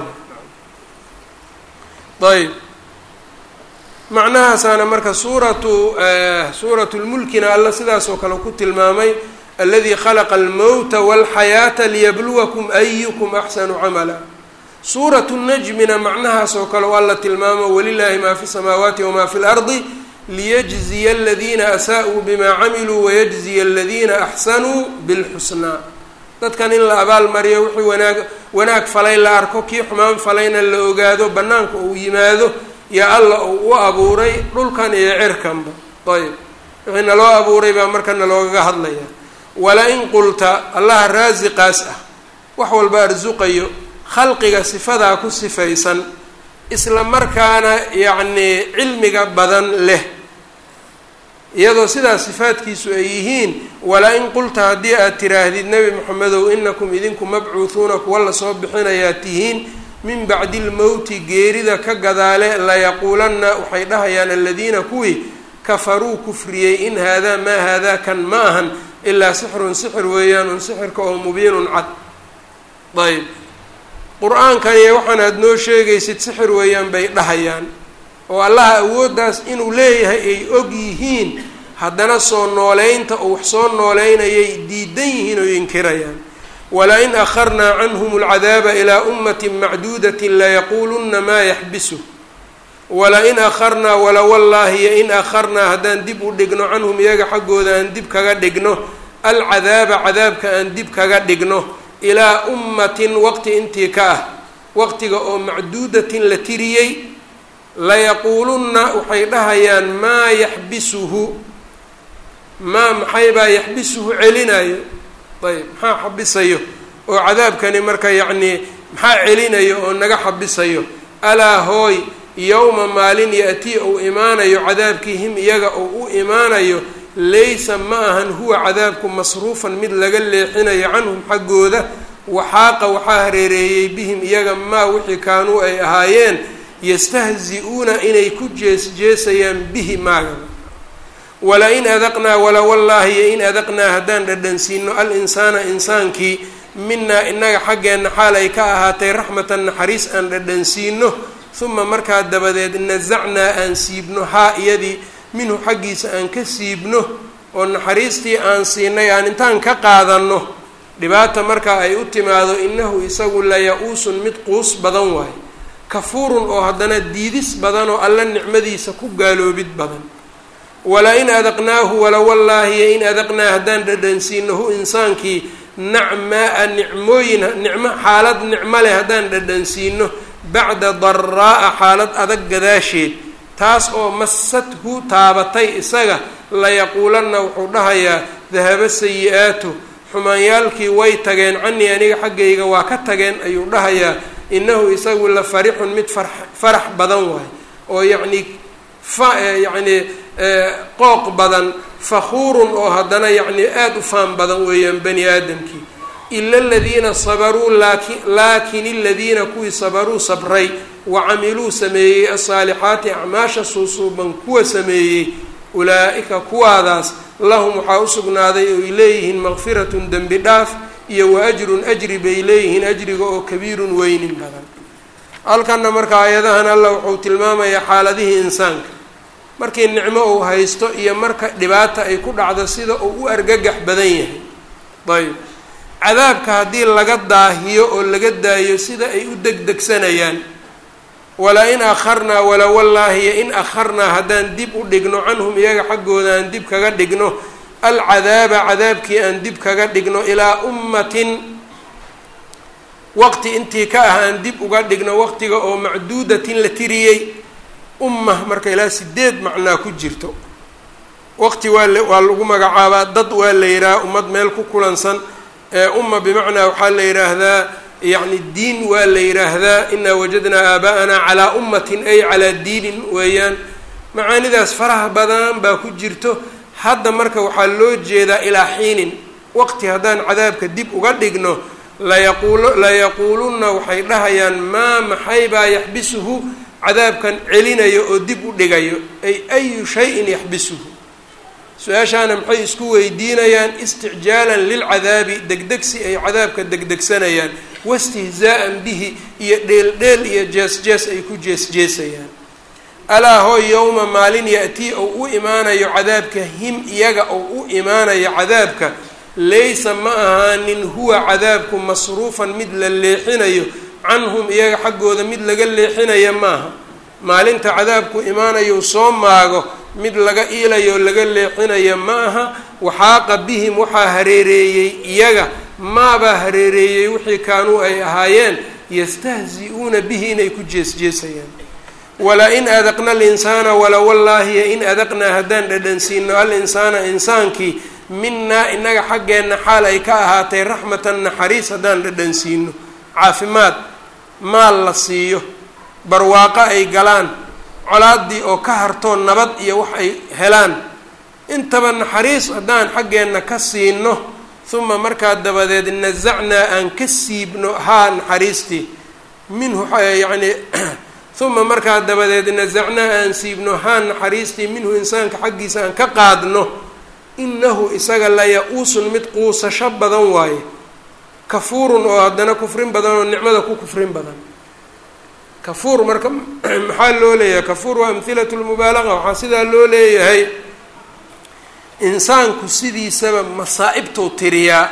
ayb macnahaasaana marka suuratu suuratu lmulkina alla sidaas oo kale ku tilmaamay aladi khalaqa almowta walxayaata liyabluwakum ayukum axsanu camala suuratu najmina macnahaas oo kale alla tilmaamo walilaahi maa fi samaawaati wamaa fi lardi liyajziya aladiina asaa-uu bimaa camiluu wayajziya aladiina axsanuu bilxusnaa dadkan in la abaalmariyo wixii wanaag wanaag falay la arko kii xumaan falayna la ogaado bannaanka uu yimaado yaa alla uu u abuuray dhulkan iyo cirkanba ayb wixii naloo abuuray baa marka naloogaga hadlaya wala-in qulta allaha raasiqaas ah wax walba arsuqayo khalqiga sifadaa ku sifaysan isla markaana yacnii cilmiga badan leh iyadoo sidaas sifaadkiisu ay yihiin walaa in qulta haddii aad tiraahdid nebi moxamedow inakum idinku mabcuuhuuna kuwa lasoo bixinayaa tihiin min bacdi lmowti geerida ka gadaale layaquulanna waxay dhahayaan aladiina kuwii kafaruu kufriyey in haadaa maa haadaa kan ma ahan ilaa sixrun sixir weeyaan un sixirka oo mubiinun cad ayb qur-aankan iyo waxaan aada noo sheegaysid sixir weeyaan bay dhahayaan oo allaha awooddaas inuu leeyahay ay og yihiin haddana soo nooleynta oo wax soo nooleynayay diidan yihiin oo inkirayaan wala in akharnaa canhum alcadaaba ilaa ummatin macduudatin layaquulunna maa yaxbisu wala in akharnaa wala wallaahi yo in akharnaa haddaan dib u dhigno canhum iyaga xaggooda aan dib kaga dhigno alcadaaba cadaabka aan dib kaga dhigno ilaa ummatin waqti intii ka ah waqtiga oo macduudatin la tiriyey layaquulunna waxay dhahayaan maa yaxbisuhu maa maxaybaa yaxbisuhu celinayo ayb maxaa xabisayo oo cadaabkani marka yacnii maxaa celinayo oo naga xabisayo alaa hooy yowma maalin ya-tii uu imaanayo cadaabkii him iyaga uu u imaanayo laysa ma ahan huwa cadaabku masruufan mid laga leexinayo canhum xaggooda waxaaqa waxaa hareereeyey bihim iyaga maa wixii kaanuu ay ahaayeen yastahzi-uuna inay ku jees-jeesayaan bihi maaga wala in adaqnaa wala wallaahi yo in adaqnaa haddaan dhadhansiino al insaana insaankii minaa inaga xaggeenna xaal ay ka ahaatay raxmatan naxariis aan dhadhansiino uma markaa dabadeed nasacnaa aan siibno haa iyadii minhu xaggiisa aan ka siibno oo naxariistii aan siinay aan intaan ka qaadanno dhibaata markaa ay u timaado innahu isagu laya-uusun mid quus badan waayo kafuurun oo haddana diidis badan oo alla nicmadiisa ku gaaloobid badan wala in adaqnaahu wala wallaahi yo in adaqnaa haddaan dhadhansiino hu insaankii nacmaa-a nicmooyin nicmo xaalad nicmo leh haddaan dhadhansiino bacda daraa'a xaalad adag gadaasheed taas oo masadhu taabatay isaga layaquulanna wuxuu dhahayaa dahaba sayi-aatu xumaanyaalkii way tageen canii aniga xaggayga waa ka tageen ayuu dhahayaa innahu isagu la farixun mid far farax badan waay oo yacnii fa yacnii qooq badan fakhuurun oo haddana yacnii aada u faan badan weeyaan bani aadamkii ila aladiina sabaruu laakin laakin aladiina kuwii sabaruu sabray wa camiluu sameeyey asaalixaati acmaasha suusuuban kuwa sameeyey ulaa-ika kuwaadaas lahum waxaa u sugnaaday oy leeyihiin maqfiratun dembi dhaaf iyo wa ajrun ajri bay leeyihiin ajriga oo kabiirun weynin badan halkanna marka aayadahan allah wuxuu tilmaamayaa xaaladihii insaanka markii nicmo uu haysto iyo marka dhibaata ay ku dhacdo sida uu u argagax badan yahay ayb cadaabka haddii laga daahiyo oo laga daayo sida ay u degdegsanayaan wala in akharnaa wala wallaahi yo in akharnaa haddaan dib u dhigno canhum iyaga xaggooda aan dib kaga dhigno alcadaaba cadaabkii aan dib kaga dhigno ilaa ummatin waqti intii ka ah aan dib uga dhigno waqtiga oo macduudatin la tiriyey umma marka ilaa sideed macnaa ku jirto waqti waa l waa lagu magacaabaa dad waa la yidhaha ummad meel ku kulansan umma bimacnaa waxaa la yidhaahdaa yacni diin waa la yidhaahdaa inaa wajadnaa aaba'anaa calaa ummatin ay calaa diinin weeyaan macaanidaas faraha badan baa ku jirto hadda marka waxaa loo jeedaa ilaa xiinin waqti haddaan cadaabka dib uga dhigno layaquul layaquulunna waxay dhahayaan maa maxaybaa yaxbisuhu cadaabkan celinayo oo dib u dhigayo ay ayu shayin yaxbisuhu su-aashaana maxay isku weydiinayaan isticjaalan lilcadaabi degdegsi ay cadaabka degdegsanayaan wastihzaa'an bihi iyo dheeldheel iyo jees-jees ay ku jees-jeesayaan alaa hooy yowma maalin ya-tii ou u imaanayo cadaabka him iyaga ou u imaanayo cadaabka laysa ma ahaanin huwa cadaabku masruufan mid la leexinayo canhum iyaga xaggooda mid laga leexinaya maaha maalinta cadaabku imaanayo soo maago mid laga iilayo laga leexinaya ma aha waxaaqa bihim waxaa hareereeyey iyaga maabaa hareereeyey wixii kaanuu ay ahaayeen yastahzi-uuna bihi inay ku jees-jeesayaan wala in adaqna alinsaana wala wallaahi in adaqnaa haddaan dhadhansiino al insaana insaankii minaa inaga xaggeenna xaal ay ka ahaatay raxmatan naxariis haddaan dhadhansiino caafimaad maal la siiyo barwaaqo ay galaan colaaddii oo ka hartoo nabad iyo wax ay helaan intaba naxariis haddaan xaggeenna ka siino uma markaa dabadeed nasacnaa aan ka siibno haa naxariistii minhu yacni uma markaa dabadeed nasacnaa aan siibno haa naxariistii minhu insaanka xaggiisa aan ka qaadno inahu isaga la ya-uusun mid quusasho badan waaye kafuurun oo haddana kufrin badan oo nicmada ku kufrin badan kafuur marka maxaa loo leeyahay kafuur waa amhilatu lmubaalaqa waxaa sidaa loo leeyahay insaanku sidiisaba masaa'ibtuu tiriyaa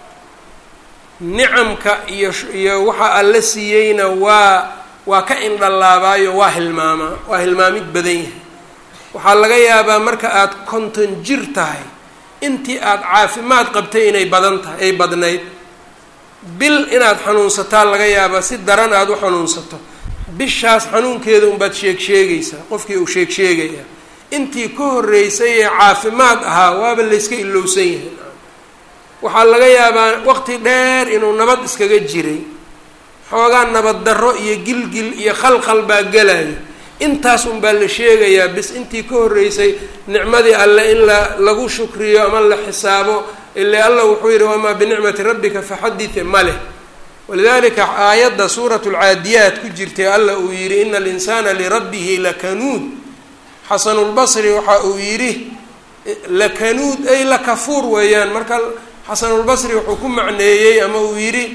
nicamka iyo iyo waxa alla siiyeyna waa waa ka indhalaabaayo waa hilmaamaa waa hilmaamid badan yahay waxaa laga yaabaa marka aada konton jir tahay intii aada caafimaad qabtay inay badan tahay ay badnayd bil inaad xanuunsataa laga yaabaa si daran aada u xanuunsato bishaas xanuunkeeda unbaad sheeg sheegaysaa qofkii uu sheeg sheegaya intii ka horreysay ee caafimaad ahaa waaba layska ilowsan yahay waxaa laga yaabaa waqti dheer inuu nabad iskaga jiray xoogaa nabad darro iyo gilgil iyo khalkhal baa gelaya intaas unbaa la sheegayaa bis intii ka horreysay nicmadii alle in la lagu shukriyo ama la xisaabo ile allah wuxuu yidhi wamaa binicmati rabbika faxadite ma leh walidalika aayadda suuratu lcaadiyaat ku jirtay allah uu yidhi ina alinsaana lirabbihi lakanuud xasanulbasri waxa uu yidhi lakanuud ay lakafuur weeyaan marka xasanulbasri wuxuu ku macneeyey ama uu yidhi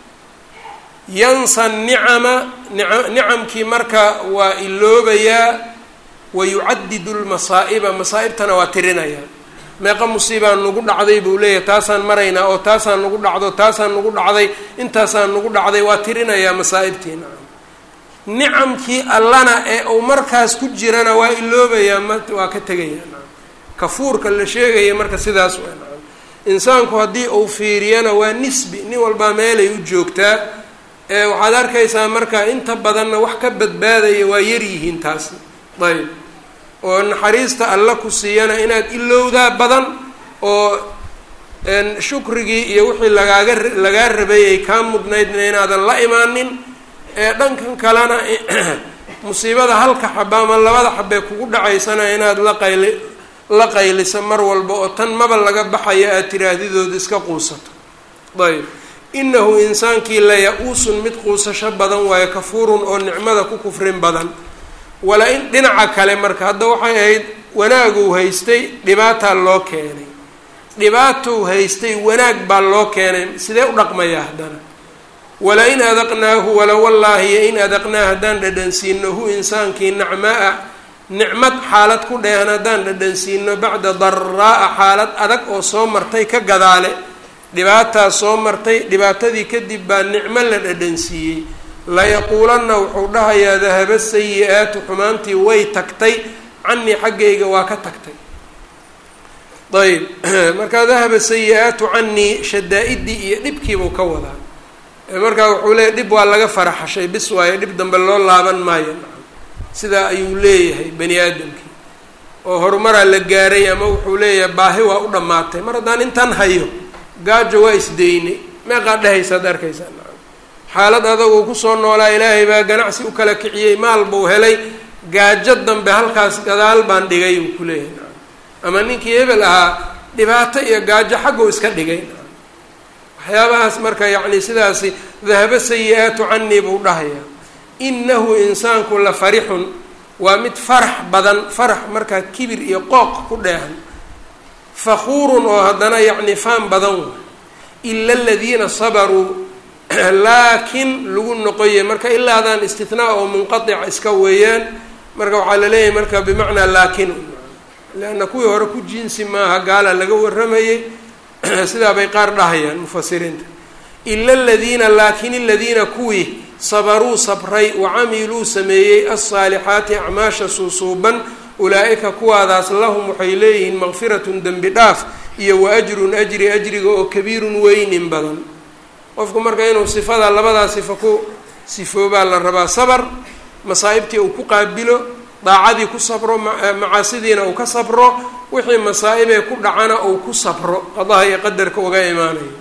yansa nicama nicamkii marka waa iloobayaa wa yucadidu lmasaa'iba masaa'ibtana waa tirinayaa meeqa musiibaa nagu dhacday buu leeyahay taasaan maraynaa oo taasaan nagu dhacdo taasaan nagu dhacday intaasaan nagu dhacday waa tirinayaa masaa'ibtii nacam nicamkii allana ee uu markaas ku jirana waa iloobayaa ma waa ka tegayaa nacam kafuurka la sheegaya marka sidaas waa nacam insaanku haddii uu fiiriyana waa nisbi nin walbaa meelay u joogtaa ee waxaad arkaysaa marka inta badanna wax ka badbaadaya waa yaryihiin taasi ayb oo naxariista alla ku siiyana inaad ilowdaa badan oo shukrigii iyo wixii lagaaga lagaa rabay ay kaa mudnaydna inaadan la imaanin ee dhankan kalena musiibada halka xaba ama labada xabee kugu dhacaysana inaad la qayli la qaylisa mar walba oo tan maba laga baxayo aad tiraahdidooda iska quusato ayb inahu insaankii la ya-uusun mid quusasho badan waayo kafuurun oo nicmada ku kufrin badan wala in dhinaca kale marka hadda waxay ahayd wanaaguu haystay dhibaataa loo keenay dhibaatou haystay wanaag baa loo keenay sidee u dhaqmayaa haddana wala in adaqnaahu wala wallaahi yo in adaqnaa haddaan dhadhansiino hu insaankii nacmaa nicmad xaalad ku dheehan haddaan dhadhansiino bacda daraa'a xaalad adag oo soo martay ka gadaale dhibaataa soo martay dhibaatadii kadib baa nicmo la dhadhansiiyey layaquulanna wuxuu dhahayaa dahaba sayi-aatu xumaantii way tagtay canii xaggayga waa ka tagtay ayb markaa dahaba sayi-aatu canii shadaa-idii iyo dhibkiibuu ka wadaa markaa wuxuu leeyahy dhib waa laga faraxashay bis waayo dhib dambe loo laaban maayo sidaa ayuu leeyahay bani aadamkii oo horumaraa la gaaray ama wuxuu leeyahay baahi waa u dhammaatay mar haddaan intan hayo gaajo waa isdaynay meeqaa dhehaysaad arkaysaa xaalad adaguu kusoo noolaa ilaahay baa ganacsi u kala kiciyey maal buu helay gaajo dambe halkaas gadaal baan dhigay uu ku leeyahay ama ninkii hebel ahaa dhibaato iyo gaajo xagguu iska dhigay waxyaabahaas marka yacni sidaasi dahabo sayi-aatu canii buu dhahayaa inahu insaanku la farixun waa mid farax badan farax markaa kibir iyo qooq ku dheehan fakuurun oo haddana yacni faan badan wa ila aladiina sabaruu laakiin lagu noqoye marka ilaadaan istinaa oo munqatica iska weeyaan marka waxaa la leeyahay marka bimacnaa laakin leanna kuwii hore ku jinsi maaha gaala laga warramayay sidaa bay qaar dhahayaan mufasiriinta ila aladiina laakin aladiina kuwii sabaruu sabray wacamiluu sameeyey alsaalixaati acmaasha suusuuban ulaa-ika kuwaadaas lahum waxay leeyihiin maqfiratun dembi dhaaf iyo wa ajrun ajri ajriga oo kabiirun weynin badan qofku marka inuu sifada labadaa sifo ku sifoobaa la rabaa sabar masaa'ibtii uu ku qaabilo daacadii ku sabro macaasidiina uu ka sabro wixii masaa-ibee ku dhacana uu ku sabro qadaha iyo qadarka uga imaanayo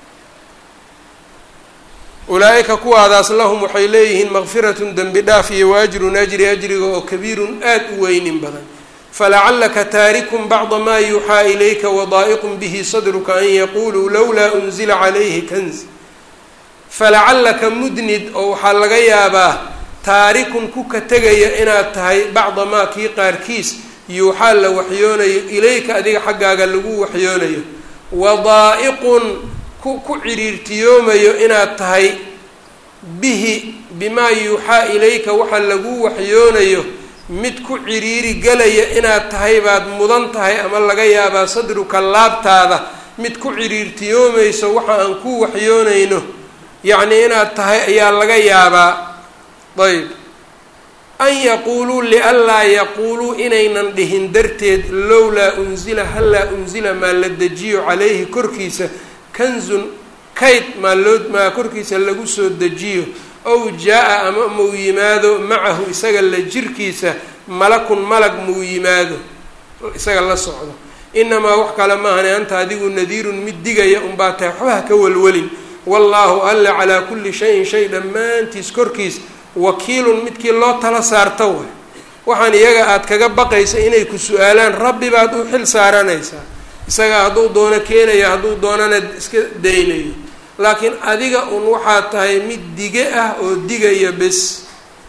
ulaa-ika kuwaadaas lahum waxay leeyihiin maqfiratun dembi dhaaf iyo waajrun ajri ajriga oo kabiirun aada u weynin badan falacalaka taarikun bacda maa yuuxaa ilayka wadaa'iqun bihi sadruka an yaquuluu lowlaa unzila calayhi kanz falacallaka mudnid oo waxaa laga yaabaa taarikun ku ka tegaya inaad tahay bacda maa kii qaarkiis yuuxaa la waxyoonayo ilayka adiga xaggaaga lagu waxyoonayo wadaa'iqun ku ku ciriirtiyoomayo inaad tahay bihi bimaa yuuxaa ilayka waxa lagu waxyoonayo mid ku ciriiri gelaya inaad tahay baad mudan tahay ama laga yaabaa sadruka laabtaada mid ku ciriirtiyoomayso waxa aan ku waxyoonayno yacnii inaad tahay ayaa laga yaabaa ayb an yaquuluu lianlaa yaquuluu inaynan dhihin darteed lowlaa unzila hallaa unzila maa la dejiyo calayhi korkiisa kanzun kayd maa loo maa korkiisa lagu soo dejiyo ow jaa-a ama muu yimaado macahu isaga la jirkiisa malakun malag muu yimaado isaga la socdo inamaa wax kale maahane anta adigu nadiirun mid digaya unbaa tahay waxba ha ka welwelin wallaahu alla calaa kulli shayin shay dhammaantiis korkiis wakiilun midkii loo tala saarta way waxaan iyaga aada kaga baqaysa inay ku su-aalaan rabbi baad u xil saaranaysaa isagaa hadduu doono keenayo hadduu doonana iska daynayo laakiin adiga un waxaa tahay mid dige ah oo digaya bes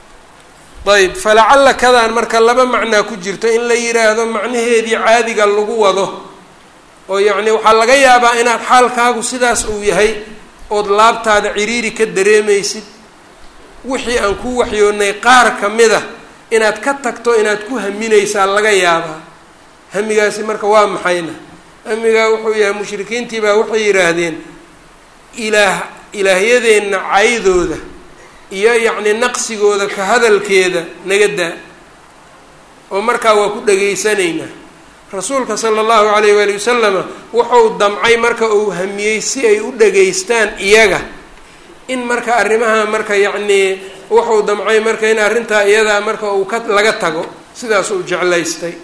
ayb falacalla kadaan marka laba macnaa ku jirto in la yiraahdo macnaheedii caadiga lagu wado oo yacni waxaa laga yaabaa inaad xaalkaagu sidaas uu yahay ood laabtaada ciriiri ka dareemaysid wixii aan ku waxyoonnay qaar ka mid a inaad ka tagto inaad ku haminaysaa laga yaabaa hamigaasi marka waa maxayna hamigaa wuxuu yahay mushrikiintii baa waxay yidhaahdeen ilaah ilaahyadeenna caydooda iyo yacni naqsigooda ka hadalkeeda naga daa oo markaa waa ku dhegaysanaynaa rasuulka sala allahu calayh waali wasalama wuxuu damcay marka uu hamiyey si ay u dhegaystaan iyaga in marka arrimaha marka yacnii wuxuu damcay marka in arrintaa iyadaa marka uu ka laga tago sidaas uu jeclaystay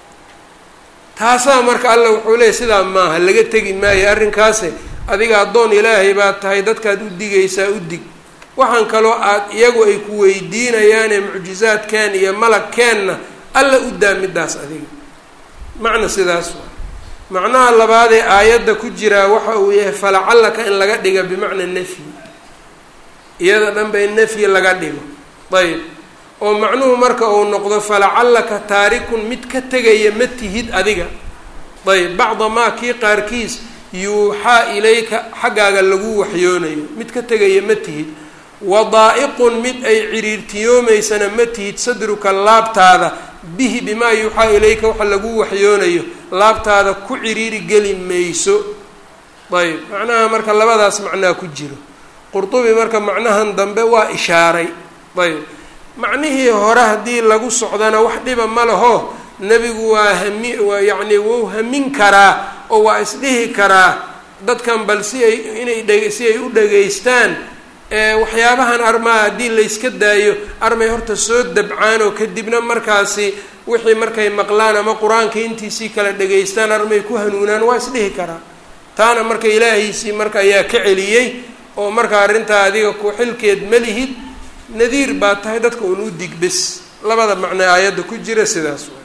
taasaa marka alla wuxuu leeyay sidaa maaha laga tegi maayo arrinkaase adiga addoon ilaahay baad tahay dadkaad u digaysaa u dig waxaan kaloo aad iyagu ay ku weydiinayaane mucjizaadkeen iyo malagkeenna alla u daa midaas adiga macna sidaas waa macnaha labaadee aayadda ku jiraa waxa uu yahay falacallaka in laga dhiga bimacna nafyi iyada dhanba in nafyi laga dhigo ayb oo macnuhu marka uu noqdo falacallaka taarikun mid ka tegaya ma tihid adiga ayb bacda maa kii qaarkiis yuuxaa ilayka xaggaaga lagu waxyoonayo mid ka tegaya ma tihid wadaa'iqun mid ay ciriirtiyoomaysana ma tihid sadruka laabtaada bihi bimaa yuuxaa ilayka waxa lagu waxyoonayo laabtaada ku ciriiri geli mayso ayb macnaha marka labadaas macnaa ku jiro qurdubi marka macnahan dambe waa ishaaray ayb macnihii hore haddii lagu socdana wax dhiba ma laho nebigu waa hami waa yacni wuu hamin karaa oo waa isdhihi karaa dadkan bal si ay inay dhe si ay u dhegaystaan waxyaabahan armaa haddii layska daayo armay horta soo dabcaan oo kadibna markaasi wixii markay maqlaan ama qur-aanka intiisii kala dhegaystaan armay ku hanuunaan waa isdhihi karaa taana marka ilaahiisii marka ayaa ka celiyey oo marka arrintaa adiga ku xilkeed ma lihid nadiir baa tahay dadka un u dig bes labada macnee aayadda ku jira sidaas waa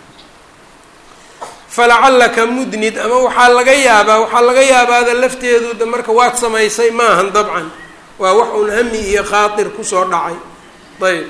falacallaka mudnid ama waxaa laga yaabaa waxaa laga yaabaada lafteedu marka waad samaysay maahan dabcan waa wax un hami iyo khaatir kusoo dhacay ayb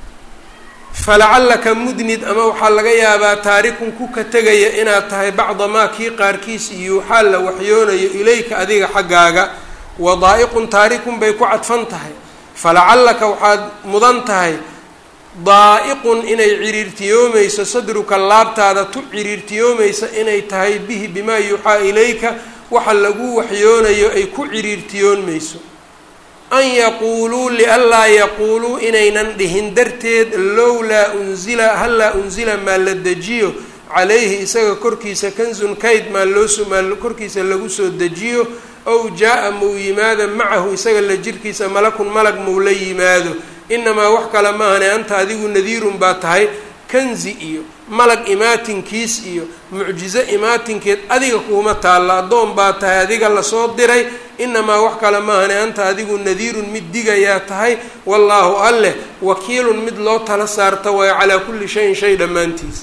falacallaka mudnid ama waxaa laga yaabaa taarikun ku ka tegaya inaad tahay bacda maa kii qaarkiis yuuxaa la waxyoonayo ilayka adiga xaggaaga wadaa'iqun taarikun bay ku cadfan tahay falacallaka waxaad mudan tahay daa'iqun inay ciriirtiyoomayso sadruka laabtaada tu ciriirtiyoomaysa inay tahay bihi bimaa yuuxaa ilayka waxa lagu waxyoonayo ay ku ciriirtiyoonmayso an yaquuluu lianlaa yaquuluu inaynan dhihin darteed lowlaa unzila hallaa unzila maa la dejiyo calayhi isaga korkiisa kanzun kayd maa looso maa korkiisa lagu soo dejiyo ow jaa-a mau yimaado macahu isaga la jirkiisa malakun malag mau la yimaado inamaa wax kale maahane anta adigu nadiirun baa tahay kanzi iyo malag imaatinkiis iyo mucjizo imaatinkeed adiga kuuma taalla addoon baa tahay adiga lasoo diray inamaa wax kale maahane anta adigu nadiirun mid digayaa tahay wallaahu alleh wakiilun mid loo tala saarta waayo calaa kulli shayin shay dhammaantiis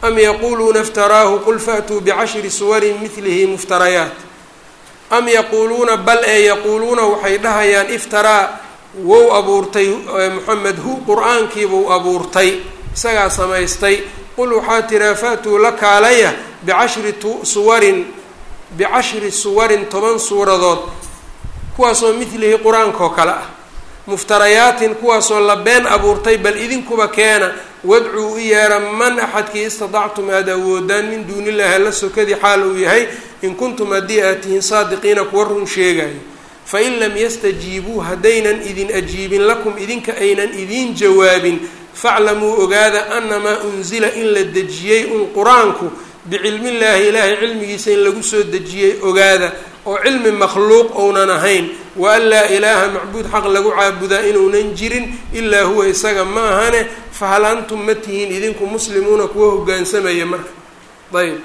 am yaquuluuna iftaraahu qul faatuu bicashri suwarin midlihi muftarayaat am yaquuluuna bal ee yaquuluuna waxay dhahayaan iftaraa wou abuurtay moxamed hu qur-aankiibuu abuurtay isagaa samaystay qul waxaa tiraa faatuu la kaalaya bicashri suwarin bicashri suwarin toban suuradood kuwaasoo midlihi qur-aankaoo kale ah muftarayaatin kuwaasoo la been abuurtay bal idinkuba keena wadcuu u yeera man axadkii istadactum aada awoodaan min duuni illahi alla sokadii xaal uu yahay in kuntum haddii aad tihiin saadiqiina kuwa run sheegayo fain lam yastajiibuu haddaynan idin ajiibin lakum idinka aynan idiin jawaabin faclamuu ogaada anamaa unsila in la dejiyey un qur-aanku bicilmillaahi ilaahay cilmigiisa in lagu soo dejiyey ogaada oo cilmi makhluuq ounan ahayn wa an laa ilaaha macbuud xaq lagu caabudaa inuunan jirin ilaa huwa isaga ma ahane fahal antum ma tihiin idinku muslimuuna kuwa hogaansamaya marka ayb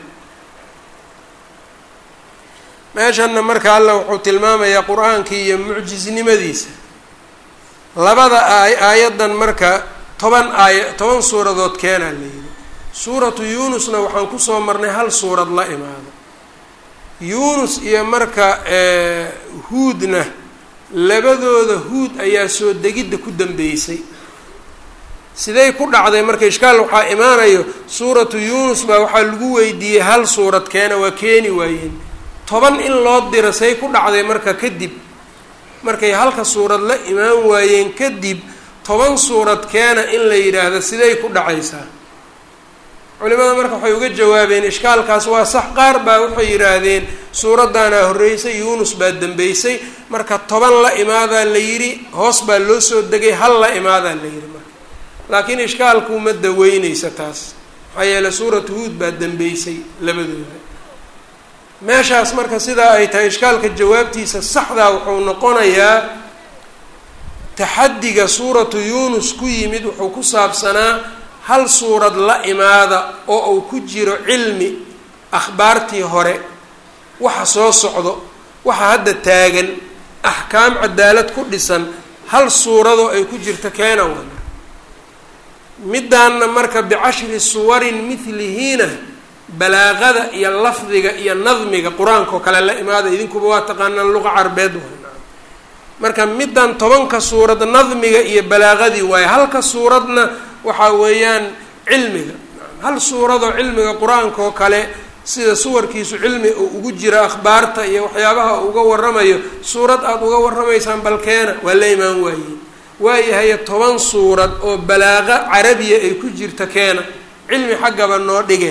meeshanna marka alla wuxuu tilmaamayaa qur-aankii iyo mucjisnimadiisa labada aay aayaddan marka toban aaya toban suuradood keenaa la yidhi suuratu yuunusna waxaan kusoo marnay hal suurad la imaado yuunus iyo marka huudna labadooda huud ayaa soo degidda ku dambeysay siday ku dhacday marka ishkaal waxaa imaanayo suuratu yuunus baa waxaa lagu weydiiyey hal suurad keena waa keeni waayeen toban in loo diro say ku dhacday marka kadib markay halka suurad la imaan waayeen kadib toban suurad keena in la yidhaahdo siday ku dhacaysaa culimada marka waxay uga jawaabeen ishkaalkaas waa sax qaar baa waxay yidhaahdeen suuraddaanaa horreysay yuunus baa dambeysay marka toban la imaadaa la yidhi hoos baa loo soo degay hal la imaadaa la yidhi marka laakiin ishkaalku ma daweyneysa taas maxaa yeele suuratu huud baa dambeysay labadooda meeshaas marka sidaa ay tahay ishkaalka jawaabtiisa saxdaa wuxuu noqonayaa taxaddiga suuratu yuunus ku yimid wuxuu ku saabsanaa hal suurad la imaada oo uu ku jiro cilmi akhbaartii hore waxa soo socdo waxa hadda taagan axkaam cadaalad ku dhisan hal suuradoo ay ku jirto keena wana middaanna marka bicashri suwarin midlihiina balaaqada iyo lafdiga iyo nadmiga qur-aanka oo kale la imaada idinkuba waa taqaanaan luqa carbeed waa marka middan tobanka suurad nadmiga iyo balaaqadii waaye halka suuradna waxaa weeyaan cilmiga hal suuradoo cilmiga qur-aanka oo kale sida suwarkiisu cilmi uu ugu jira akhbaarta iyo waxyaabaha uga waramayo suurad aada uga waramaysaan balkeena waa la imaan waayeen waayahaye toban suurad oo balaaqa carabiya ay ku jirta keena cilmi xaggaba noo dhige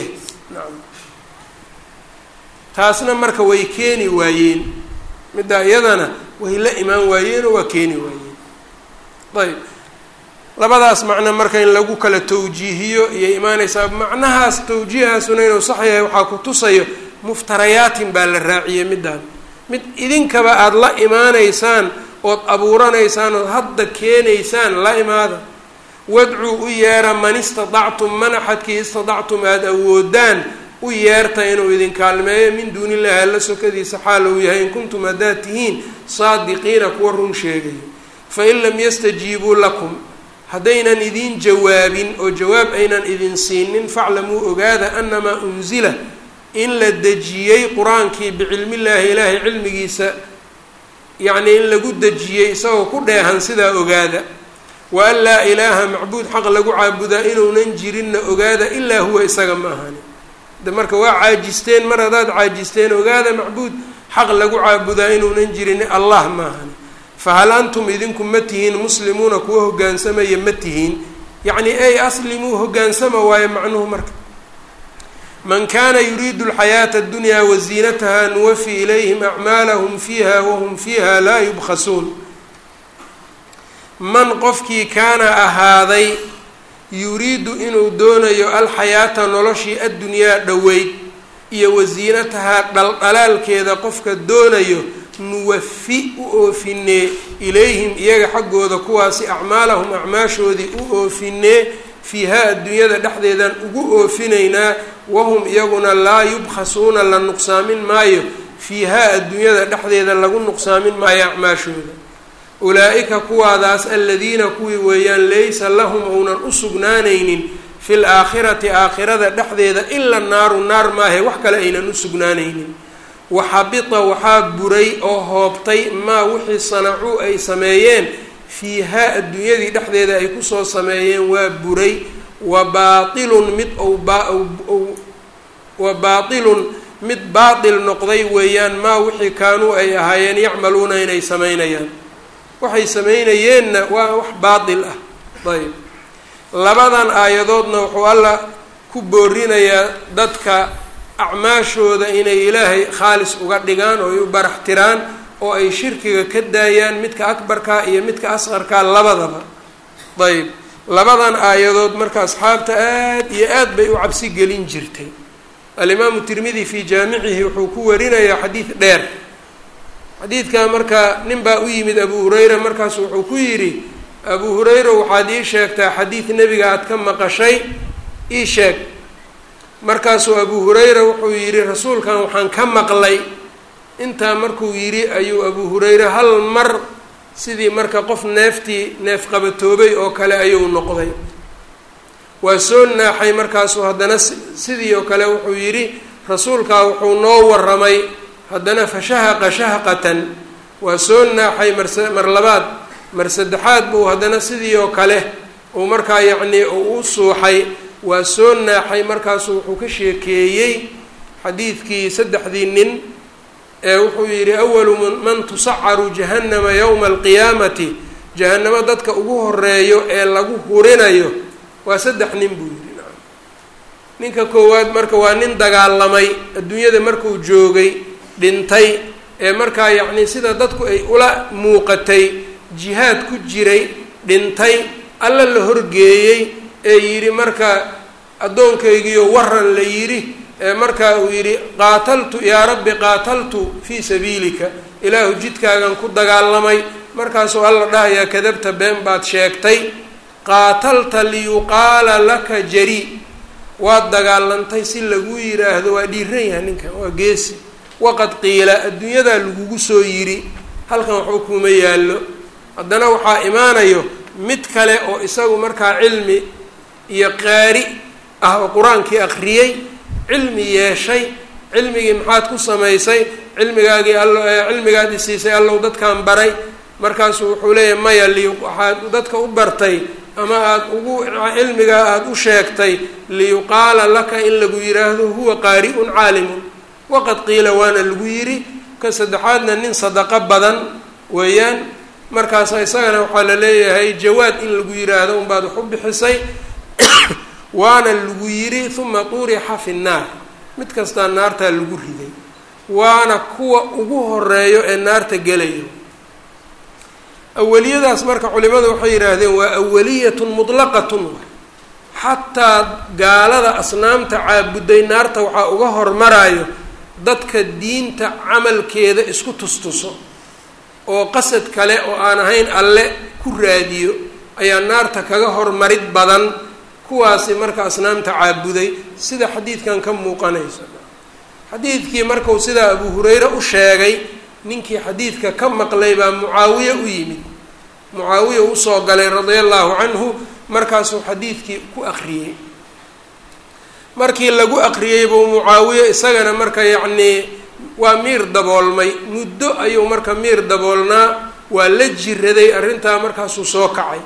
taasna marka way keeni waayeen middaa iyadana way la imaan waayeenoo waa keeni waayeen ayb labadaas macno marka in lagu kala tawjiihiyo iyay imaanaysaa macnahaas tawjiihaasuna inuu sax yahay waxaa ku tusayo muftarayaatin baa la raaciyey middaan mid idinkaba aada la imaanaysaan ood abuuranaysaan ood hadda keenaysaan la imaada wadcuu u yeera man istadactum man axadkii istadactum aada awoodaan u yeerta inuu idin kaalmeeyo min duuni illahi alla sokadiisa xaal uu yahay in kuntum haddaad tihiin saadiqiina kuwa run sheegayo fain lam yastajiibuu lakum haddaynan idiin jawaabin oo jawaab aynan idin siinin faclamuu ogaada anamaa unsila in la dejiyey qur-aankii bicilmillaahi ilaahay cilmigiisa yacnii in lagu dejiyey isagoo ku dheehan sidaa ogaada wa an laa ilaaha macbuud xaq lagu caabudaa inuunan jirinna ogaada ilaa huwa isaga ma ahani de marka waa caajisteen mar haddaad caajisteen ogaada macbuud xaq lagu caabudaa inuunan jirin allah ma ahani fahal antum idinku ma tihiin muslimuuna kuwa hoggaansamaya ma tihiin yacni ay aslimuu hoggaansama waayo macnuhu marka man kana yuriidu alxayaata addunyaa waziinataha nuwafi ilayhim acmaalahum fiiha wahum fiiha laa yubkhasuun man qofkii kaana ahaaday yuriidu inuu doonayo alxayaata noloshii addunyaa dhoweyd iyo wasiinatahaa dhaldhalaalkeeda qofka doonayo nuwafi u oofinee ilayhim iyaga xaggooda kuwaasi acmaalahum acmaashoodii u oofinee fiihaa adduunyada dhexdeedaan ugu oofinaynaa wahum iyaguna laa yubkhasuuna la nuqsaamin maayo fiihaa adduunyada dhexdeeda lagu nuqsaamin maayo acmaashooda ulaa-ika kuwaadaas aladiina kuwii weeyaan laysa lahum ounan u sugnaanaynin fi laakhirati aakhirada dhexdeeda ila naaru naar maahe wax kale aynan u sugnaanaynin waxabita waxaa buray oo hoobtay maa wixii sanacuu ay sameeyeen fiihaa adduunyadii dhexdeeda ay kusoo sameeyeen waa buray wa baatilun mid ou wa baatilun mid baatil noqday weeyaan maa wixii kaanuu ay ahaayeen yacmaluuna inay samaynayaan waxay samaynayeenna waa wax baatil ah ayb labadan aayadoodna wuxuu alla ku boorinayaa dadka acmaashooda inay ilaahay khaalis uga dhigaan oo ay u barax tiraan oo ay shirkiga ka daayaan midka akbarka iyo midka asqarka labadaba ayb labadan aayadood marka asxaabta aad iyo aad bay u cabsi gelin jirtay alimaamu tirmidi fii jaamicihi wuxuu ku warinayaa xadiid dheer xadiidka marka nin baa u yimid abu hurayra markaasu wuxuu ku yidhi abu hurayra waxaad ii sheegtaa xadiid nebiga aad ka maqashay ii sheeg markaasuu abu hurayra wuxuu yidhi rasuulkan waxaan ka maqlay intaa markuu yidhi ayuu abu hurayre hal mar sidii marka qof neeftii neef qabatoobay oo kale ayuu noqday waa soo naaxay markaasuu haddana sidii oo kale wuxuu yidhi rasuulkaa wuxuu noo warramay haddana fashahaqa shahqatan waa soo naaxay marse mar labaad mar saddexaad buu haddana sidii oo kale uu markaa yacnii uu u suuxay waa soo naaxay markaasuu wuxuu ka sheekeeyey xadiidkii saddexdii nin ee wuxuu yidhi awalu man tusacaru jahannama yowma alqiyaamati jahannamo dadka ugu horeeyo ee lagu hurinayo waa saddex nin buu yidhi ninka koowaad marka waa nin dagaalamay adduunyada markuu joogay dhintay ee markaa yacnii sida dadku ay ula muuqatay jihaad ku jiray dhintay alla la horgeeyey ee yidhi marka addoonkaygiiyo waran la yidhi ee markaa uu yidhi qaataltu yaa rabbi qaataltu fii sabiilika ilaahu jidkaagan ku dagaalamay markaasuu alla dhahayaa kadabta been baad sheegtay qaatalta liyuqaala laka jari waad dagaalantay si lagu yidhaahdo waa dhiiran yahay ninkan waa geesi waqad qiila adduunyadaa lagugu soo yidhi halkan waxba kuma yaallo haddana waxaa imaanayo mid kale oo isagu markaa cilmi iyo qaari ah oo qur-aankii akhriyey cilmi yeeshay cilmigii maxaad ku samaysay cilmigaagii allo cilmigaad isiisay allow dadkan baray markaasuu wuxuu leeyahay maya li waxaad dadka u bartay ama aada ugu cilmigaa aada u sheegtay liyuqaala laka in lagu yidhaahdo huwa qaari-un caalimun waqad qiila waana lagu yidhi ka saddexaadna nin sadaqo badan weeyaan markaasa isagana waxaa la leeyahay jawaad in lagu yidhaahdo unbaad wax u bixisay waana lagu yidhi uma tuurixa fi nnaar mid kastaa naartaa lagu riday waana kuwa ugu horeeyo ee naarta gelayo awaliyadaas marka culimadu waxay yidhaahdeen waa awaliyatun mutlaqatun xataa gaalada asnaamta caabuday naarta waxaa uga hormarayo dadka diinta camalkeeda isku tustuso oo qasad kale oo aan ahayn alle ku raadiyo ayaa naarta kaga hormarid badan kuwaasi marka asnaamta caabuday sida xadiidkan ka muuqanaysa xadiidkii marku sidaa abu hurayre u sheegay ninkii xadiidka ka maqlay baa mucaawiye u yimid mucaawiya usoo galay radia allahu canhu markaasuu xadiidkii ku aqriyey markii lagu aqriyey buu mucaawiye isagana marka yacnii waa miir daboolmay muddo ayuu marka miir daboolnaa waa la jiraday arrintaa markaasuu soo kacay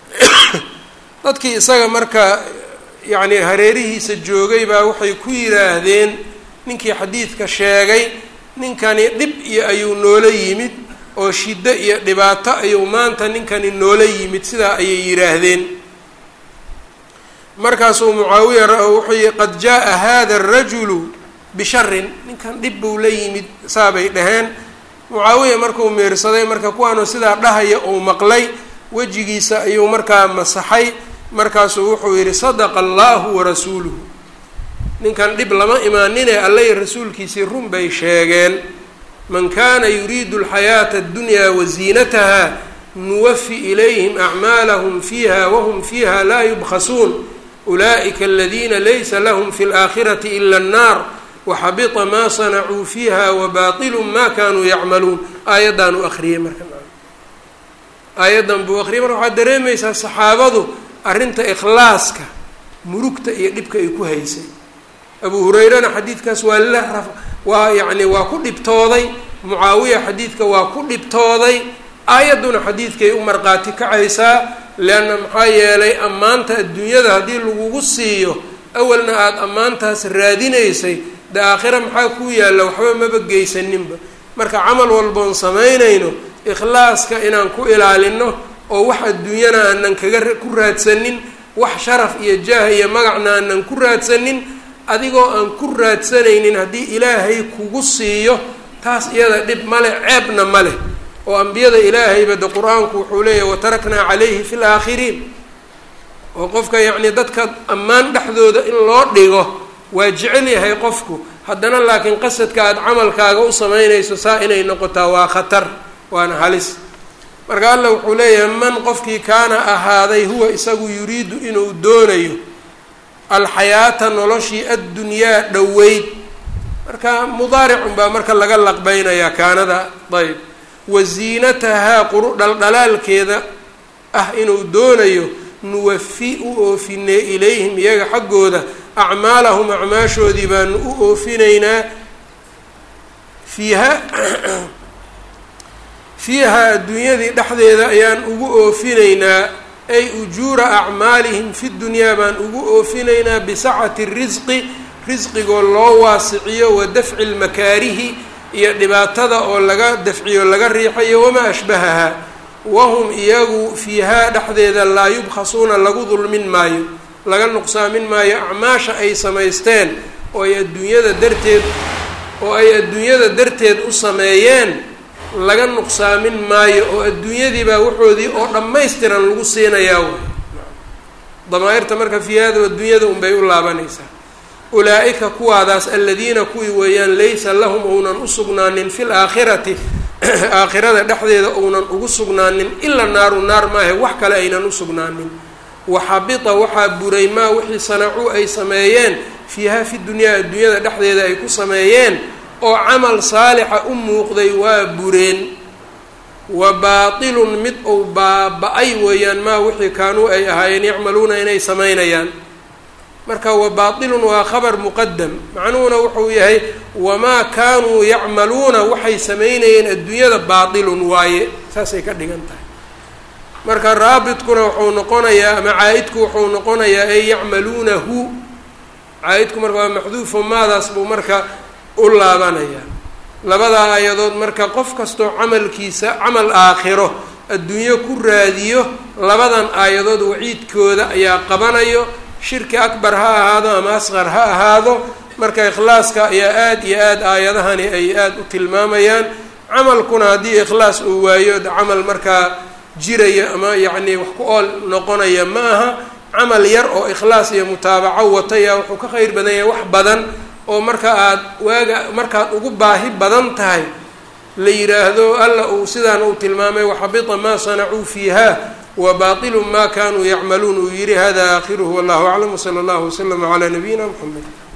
dadkii isaga marka yacni hareerihiisa joogay baa waxay ku yidhaahdeen ninkii xadiidka sheegay ninkani dhib iyo ayuu noola yimid oo shiddo iyo dhibaato ayuu maanta ninkani noola yimid sidaa ayay yidhaahdeen markaasuu mucaawiya wuxuu yihi qad jaa-a hada arajulu bisharin ninkan dhib buu la yimid saabay dhaheen mucaawiya markuu meersaday marka kuwaanu sidaa dhahaya uu maqlay wejigiisa ayuu markaa masaxay markaasuu wuxuu yidhi sadaqa allahu warasuuluhu ninkan dhib lama imaanine allay rasuulkiisii run bay sheegeen man kana yuriidu alxayaata addunyaa waziinataha nuwafi ilayhim acmaalahum fiiha wahum fiiha laa yubkhasuun ulaa'ika aladiina laysa lahum fi اlaakhirati ila annaar waxabita maa sanacuu fiiha wabaطilu ma kanuu yacmaluun aayaddan u akriyey marka aayaddan buu akriyay marka waxaad dareemaysaa saxaabadu arrinta ikhlaaska murugta iyo dhibka ay ku haysay abu hurayrana xadiidkaas waa la waa yacni waa ku dhibtooday mucaawiya xadiidka waa ku dhibtooday aayadduna xadiidkay u marqaati kacaysaa leanna maxaa yeelay ammaanta adduunyada haddii lagugu siiyo awalna aada ammaantaas raadinaysay de aakhira maxaa kuu yaalla waxba maba geysaninba marka camal walboon samaynayno ikhlaaska inaan ku ilaalino oo wax adduunyana aanan kaga ku raadsanin wax sharaf iyo jaah iyo magacna aanan ku raadsanin adigoo aan ku raadsanaynin haddii ilaahay kugu siiyo taas iyada dhib male ceebna ma leh oo ambiyada ilaahayba de qur-aanku wuxuu leeyahy wataraknaa calayhi fi laakhiriin oo qofka yacni dadka ammaan dhexdooda in loo dhigo waa jecel yahay qofku haddana laakiin qasadka aada camalkaaga u samaynayso saa inay noqotaa waa khatar waana halis marka allah wuxuu leeyahay man qofkii kaana ahaaday huwa isagu yuriidu inuu doonayo alxayaata noloshii addunyaa dhoweyd marka mudaaricun baa marka laga laqbeynayaa kaanada ayb wasiinatahaa quru dhaldhalaalkeeda ah inuu doonayo nuwafi u oofinee ilayhim iyaga xaggooda acmaalahum acmaashoodii baanu u oofinaynaa fiiha fiiha adduunyadii dhexdeeda ayaan ugu oofinaynaa ay ujuura acmaalihim fi dunyaa baan ugu oofinaynaa bisacati risqi risqigoo loo waasiciyo wa dafci lmakaarihi iyo dhibaatada oo laga dafciyo laga riixayo wamaa ashbahahaa wahum iyagu fiihaa dhexdeeda laa yubkhasuuna lagu dulmin maayo laga nuqsaamin maayo acmaasha ay samaysteen oo ay adduunyada darteed oo ay adduunyada darteed u sameeyeen laga nuqsaamin maayo oo adduunyadiibaa waxoodii oo dhammaystiran lagu siinayaa way damaa-irta marka fiihaada adduunyada unbay u laabanaysaa ulaa-ika kuwaadaas aladiina kuwii weeyaan laysa lahum ounan u sugnaanin fi laakhirati aakhirada dhexdeeda ounan ugu sugnaanin ila naaru naar maahe wax kale aynan u sugnaanin waxabita waxaa buray maa wixii sanacuu ay sameeyeen fiiha fi dunyaa adduunyada dhexdeeda ay ku sameeyeen oo camal saalixa u muuqday waa bureen wa baatilun mid ou baaba-ay weeyaan maa wixii kaanuu ay ahaayeen yacmaluuna inay samaynayaan marka wa baatilun waa khabar muqadam macnuhuna wuxuu yahay wamaa kaanuu yacmaluuna waxay samaynayeen adduunyada baatilun waaye saasay ka dhigan tahay marka raabitkuna wuxuu noqonayaa ama caa-idku wuxuu noqonayaa ay yacmaluunahu caa-idku marka waa maxduufo maadaas buu marka u laabanayaa labadaa aayadood marka qof kastoo camalkiisa camal aakhiro adduunyo ku raadiyo labadan aayadood waciidkooda ayaa qabanayo shirki akbar ha ahaado ama asqar ha ahaado marka ikhlaaska ayaa aada iyo aada aayadahani ay aada u tilmaamayaan camalkuna haddii ikhlaas uu waayo camal markaa jiraya ama yacni wax ku ool noqonaya ma aha camal yar oo ikhlaas iyo mutaabaco wataya wuxuu ka kheyr badan yahay wax badan oo marka aad waaga markaad ugu baahi badan tahay la yidhaahdo alla uu sidaan uu tilmaamay waxabita maa sanacuu fiiha wa baطilu ma kanuu yacmaluun uu yihi hada aakhiruhu wallahu aclam wsala allahu waslama calaa nabiyina mxamed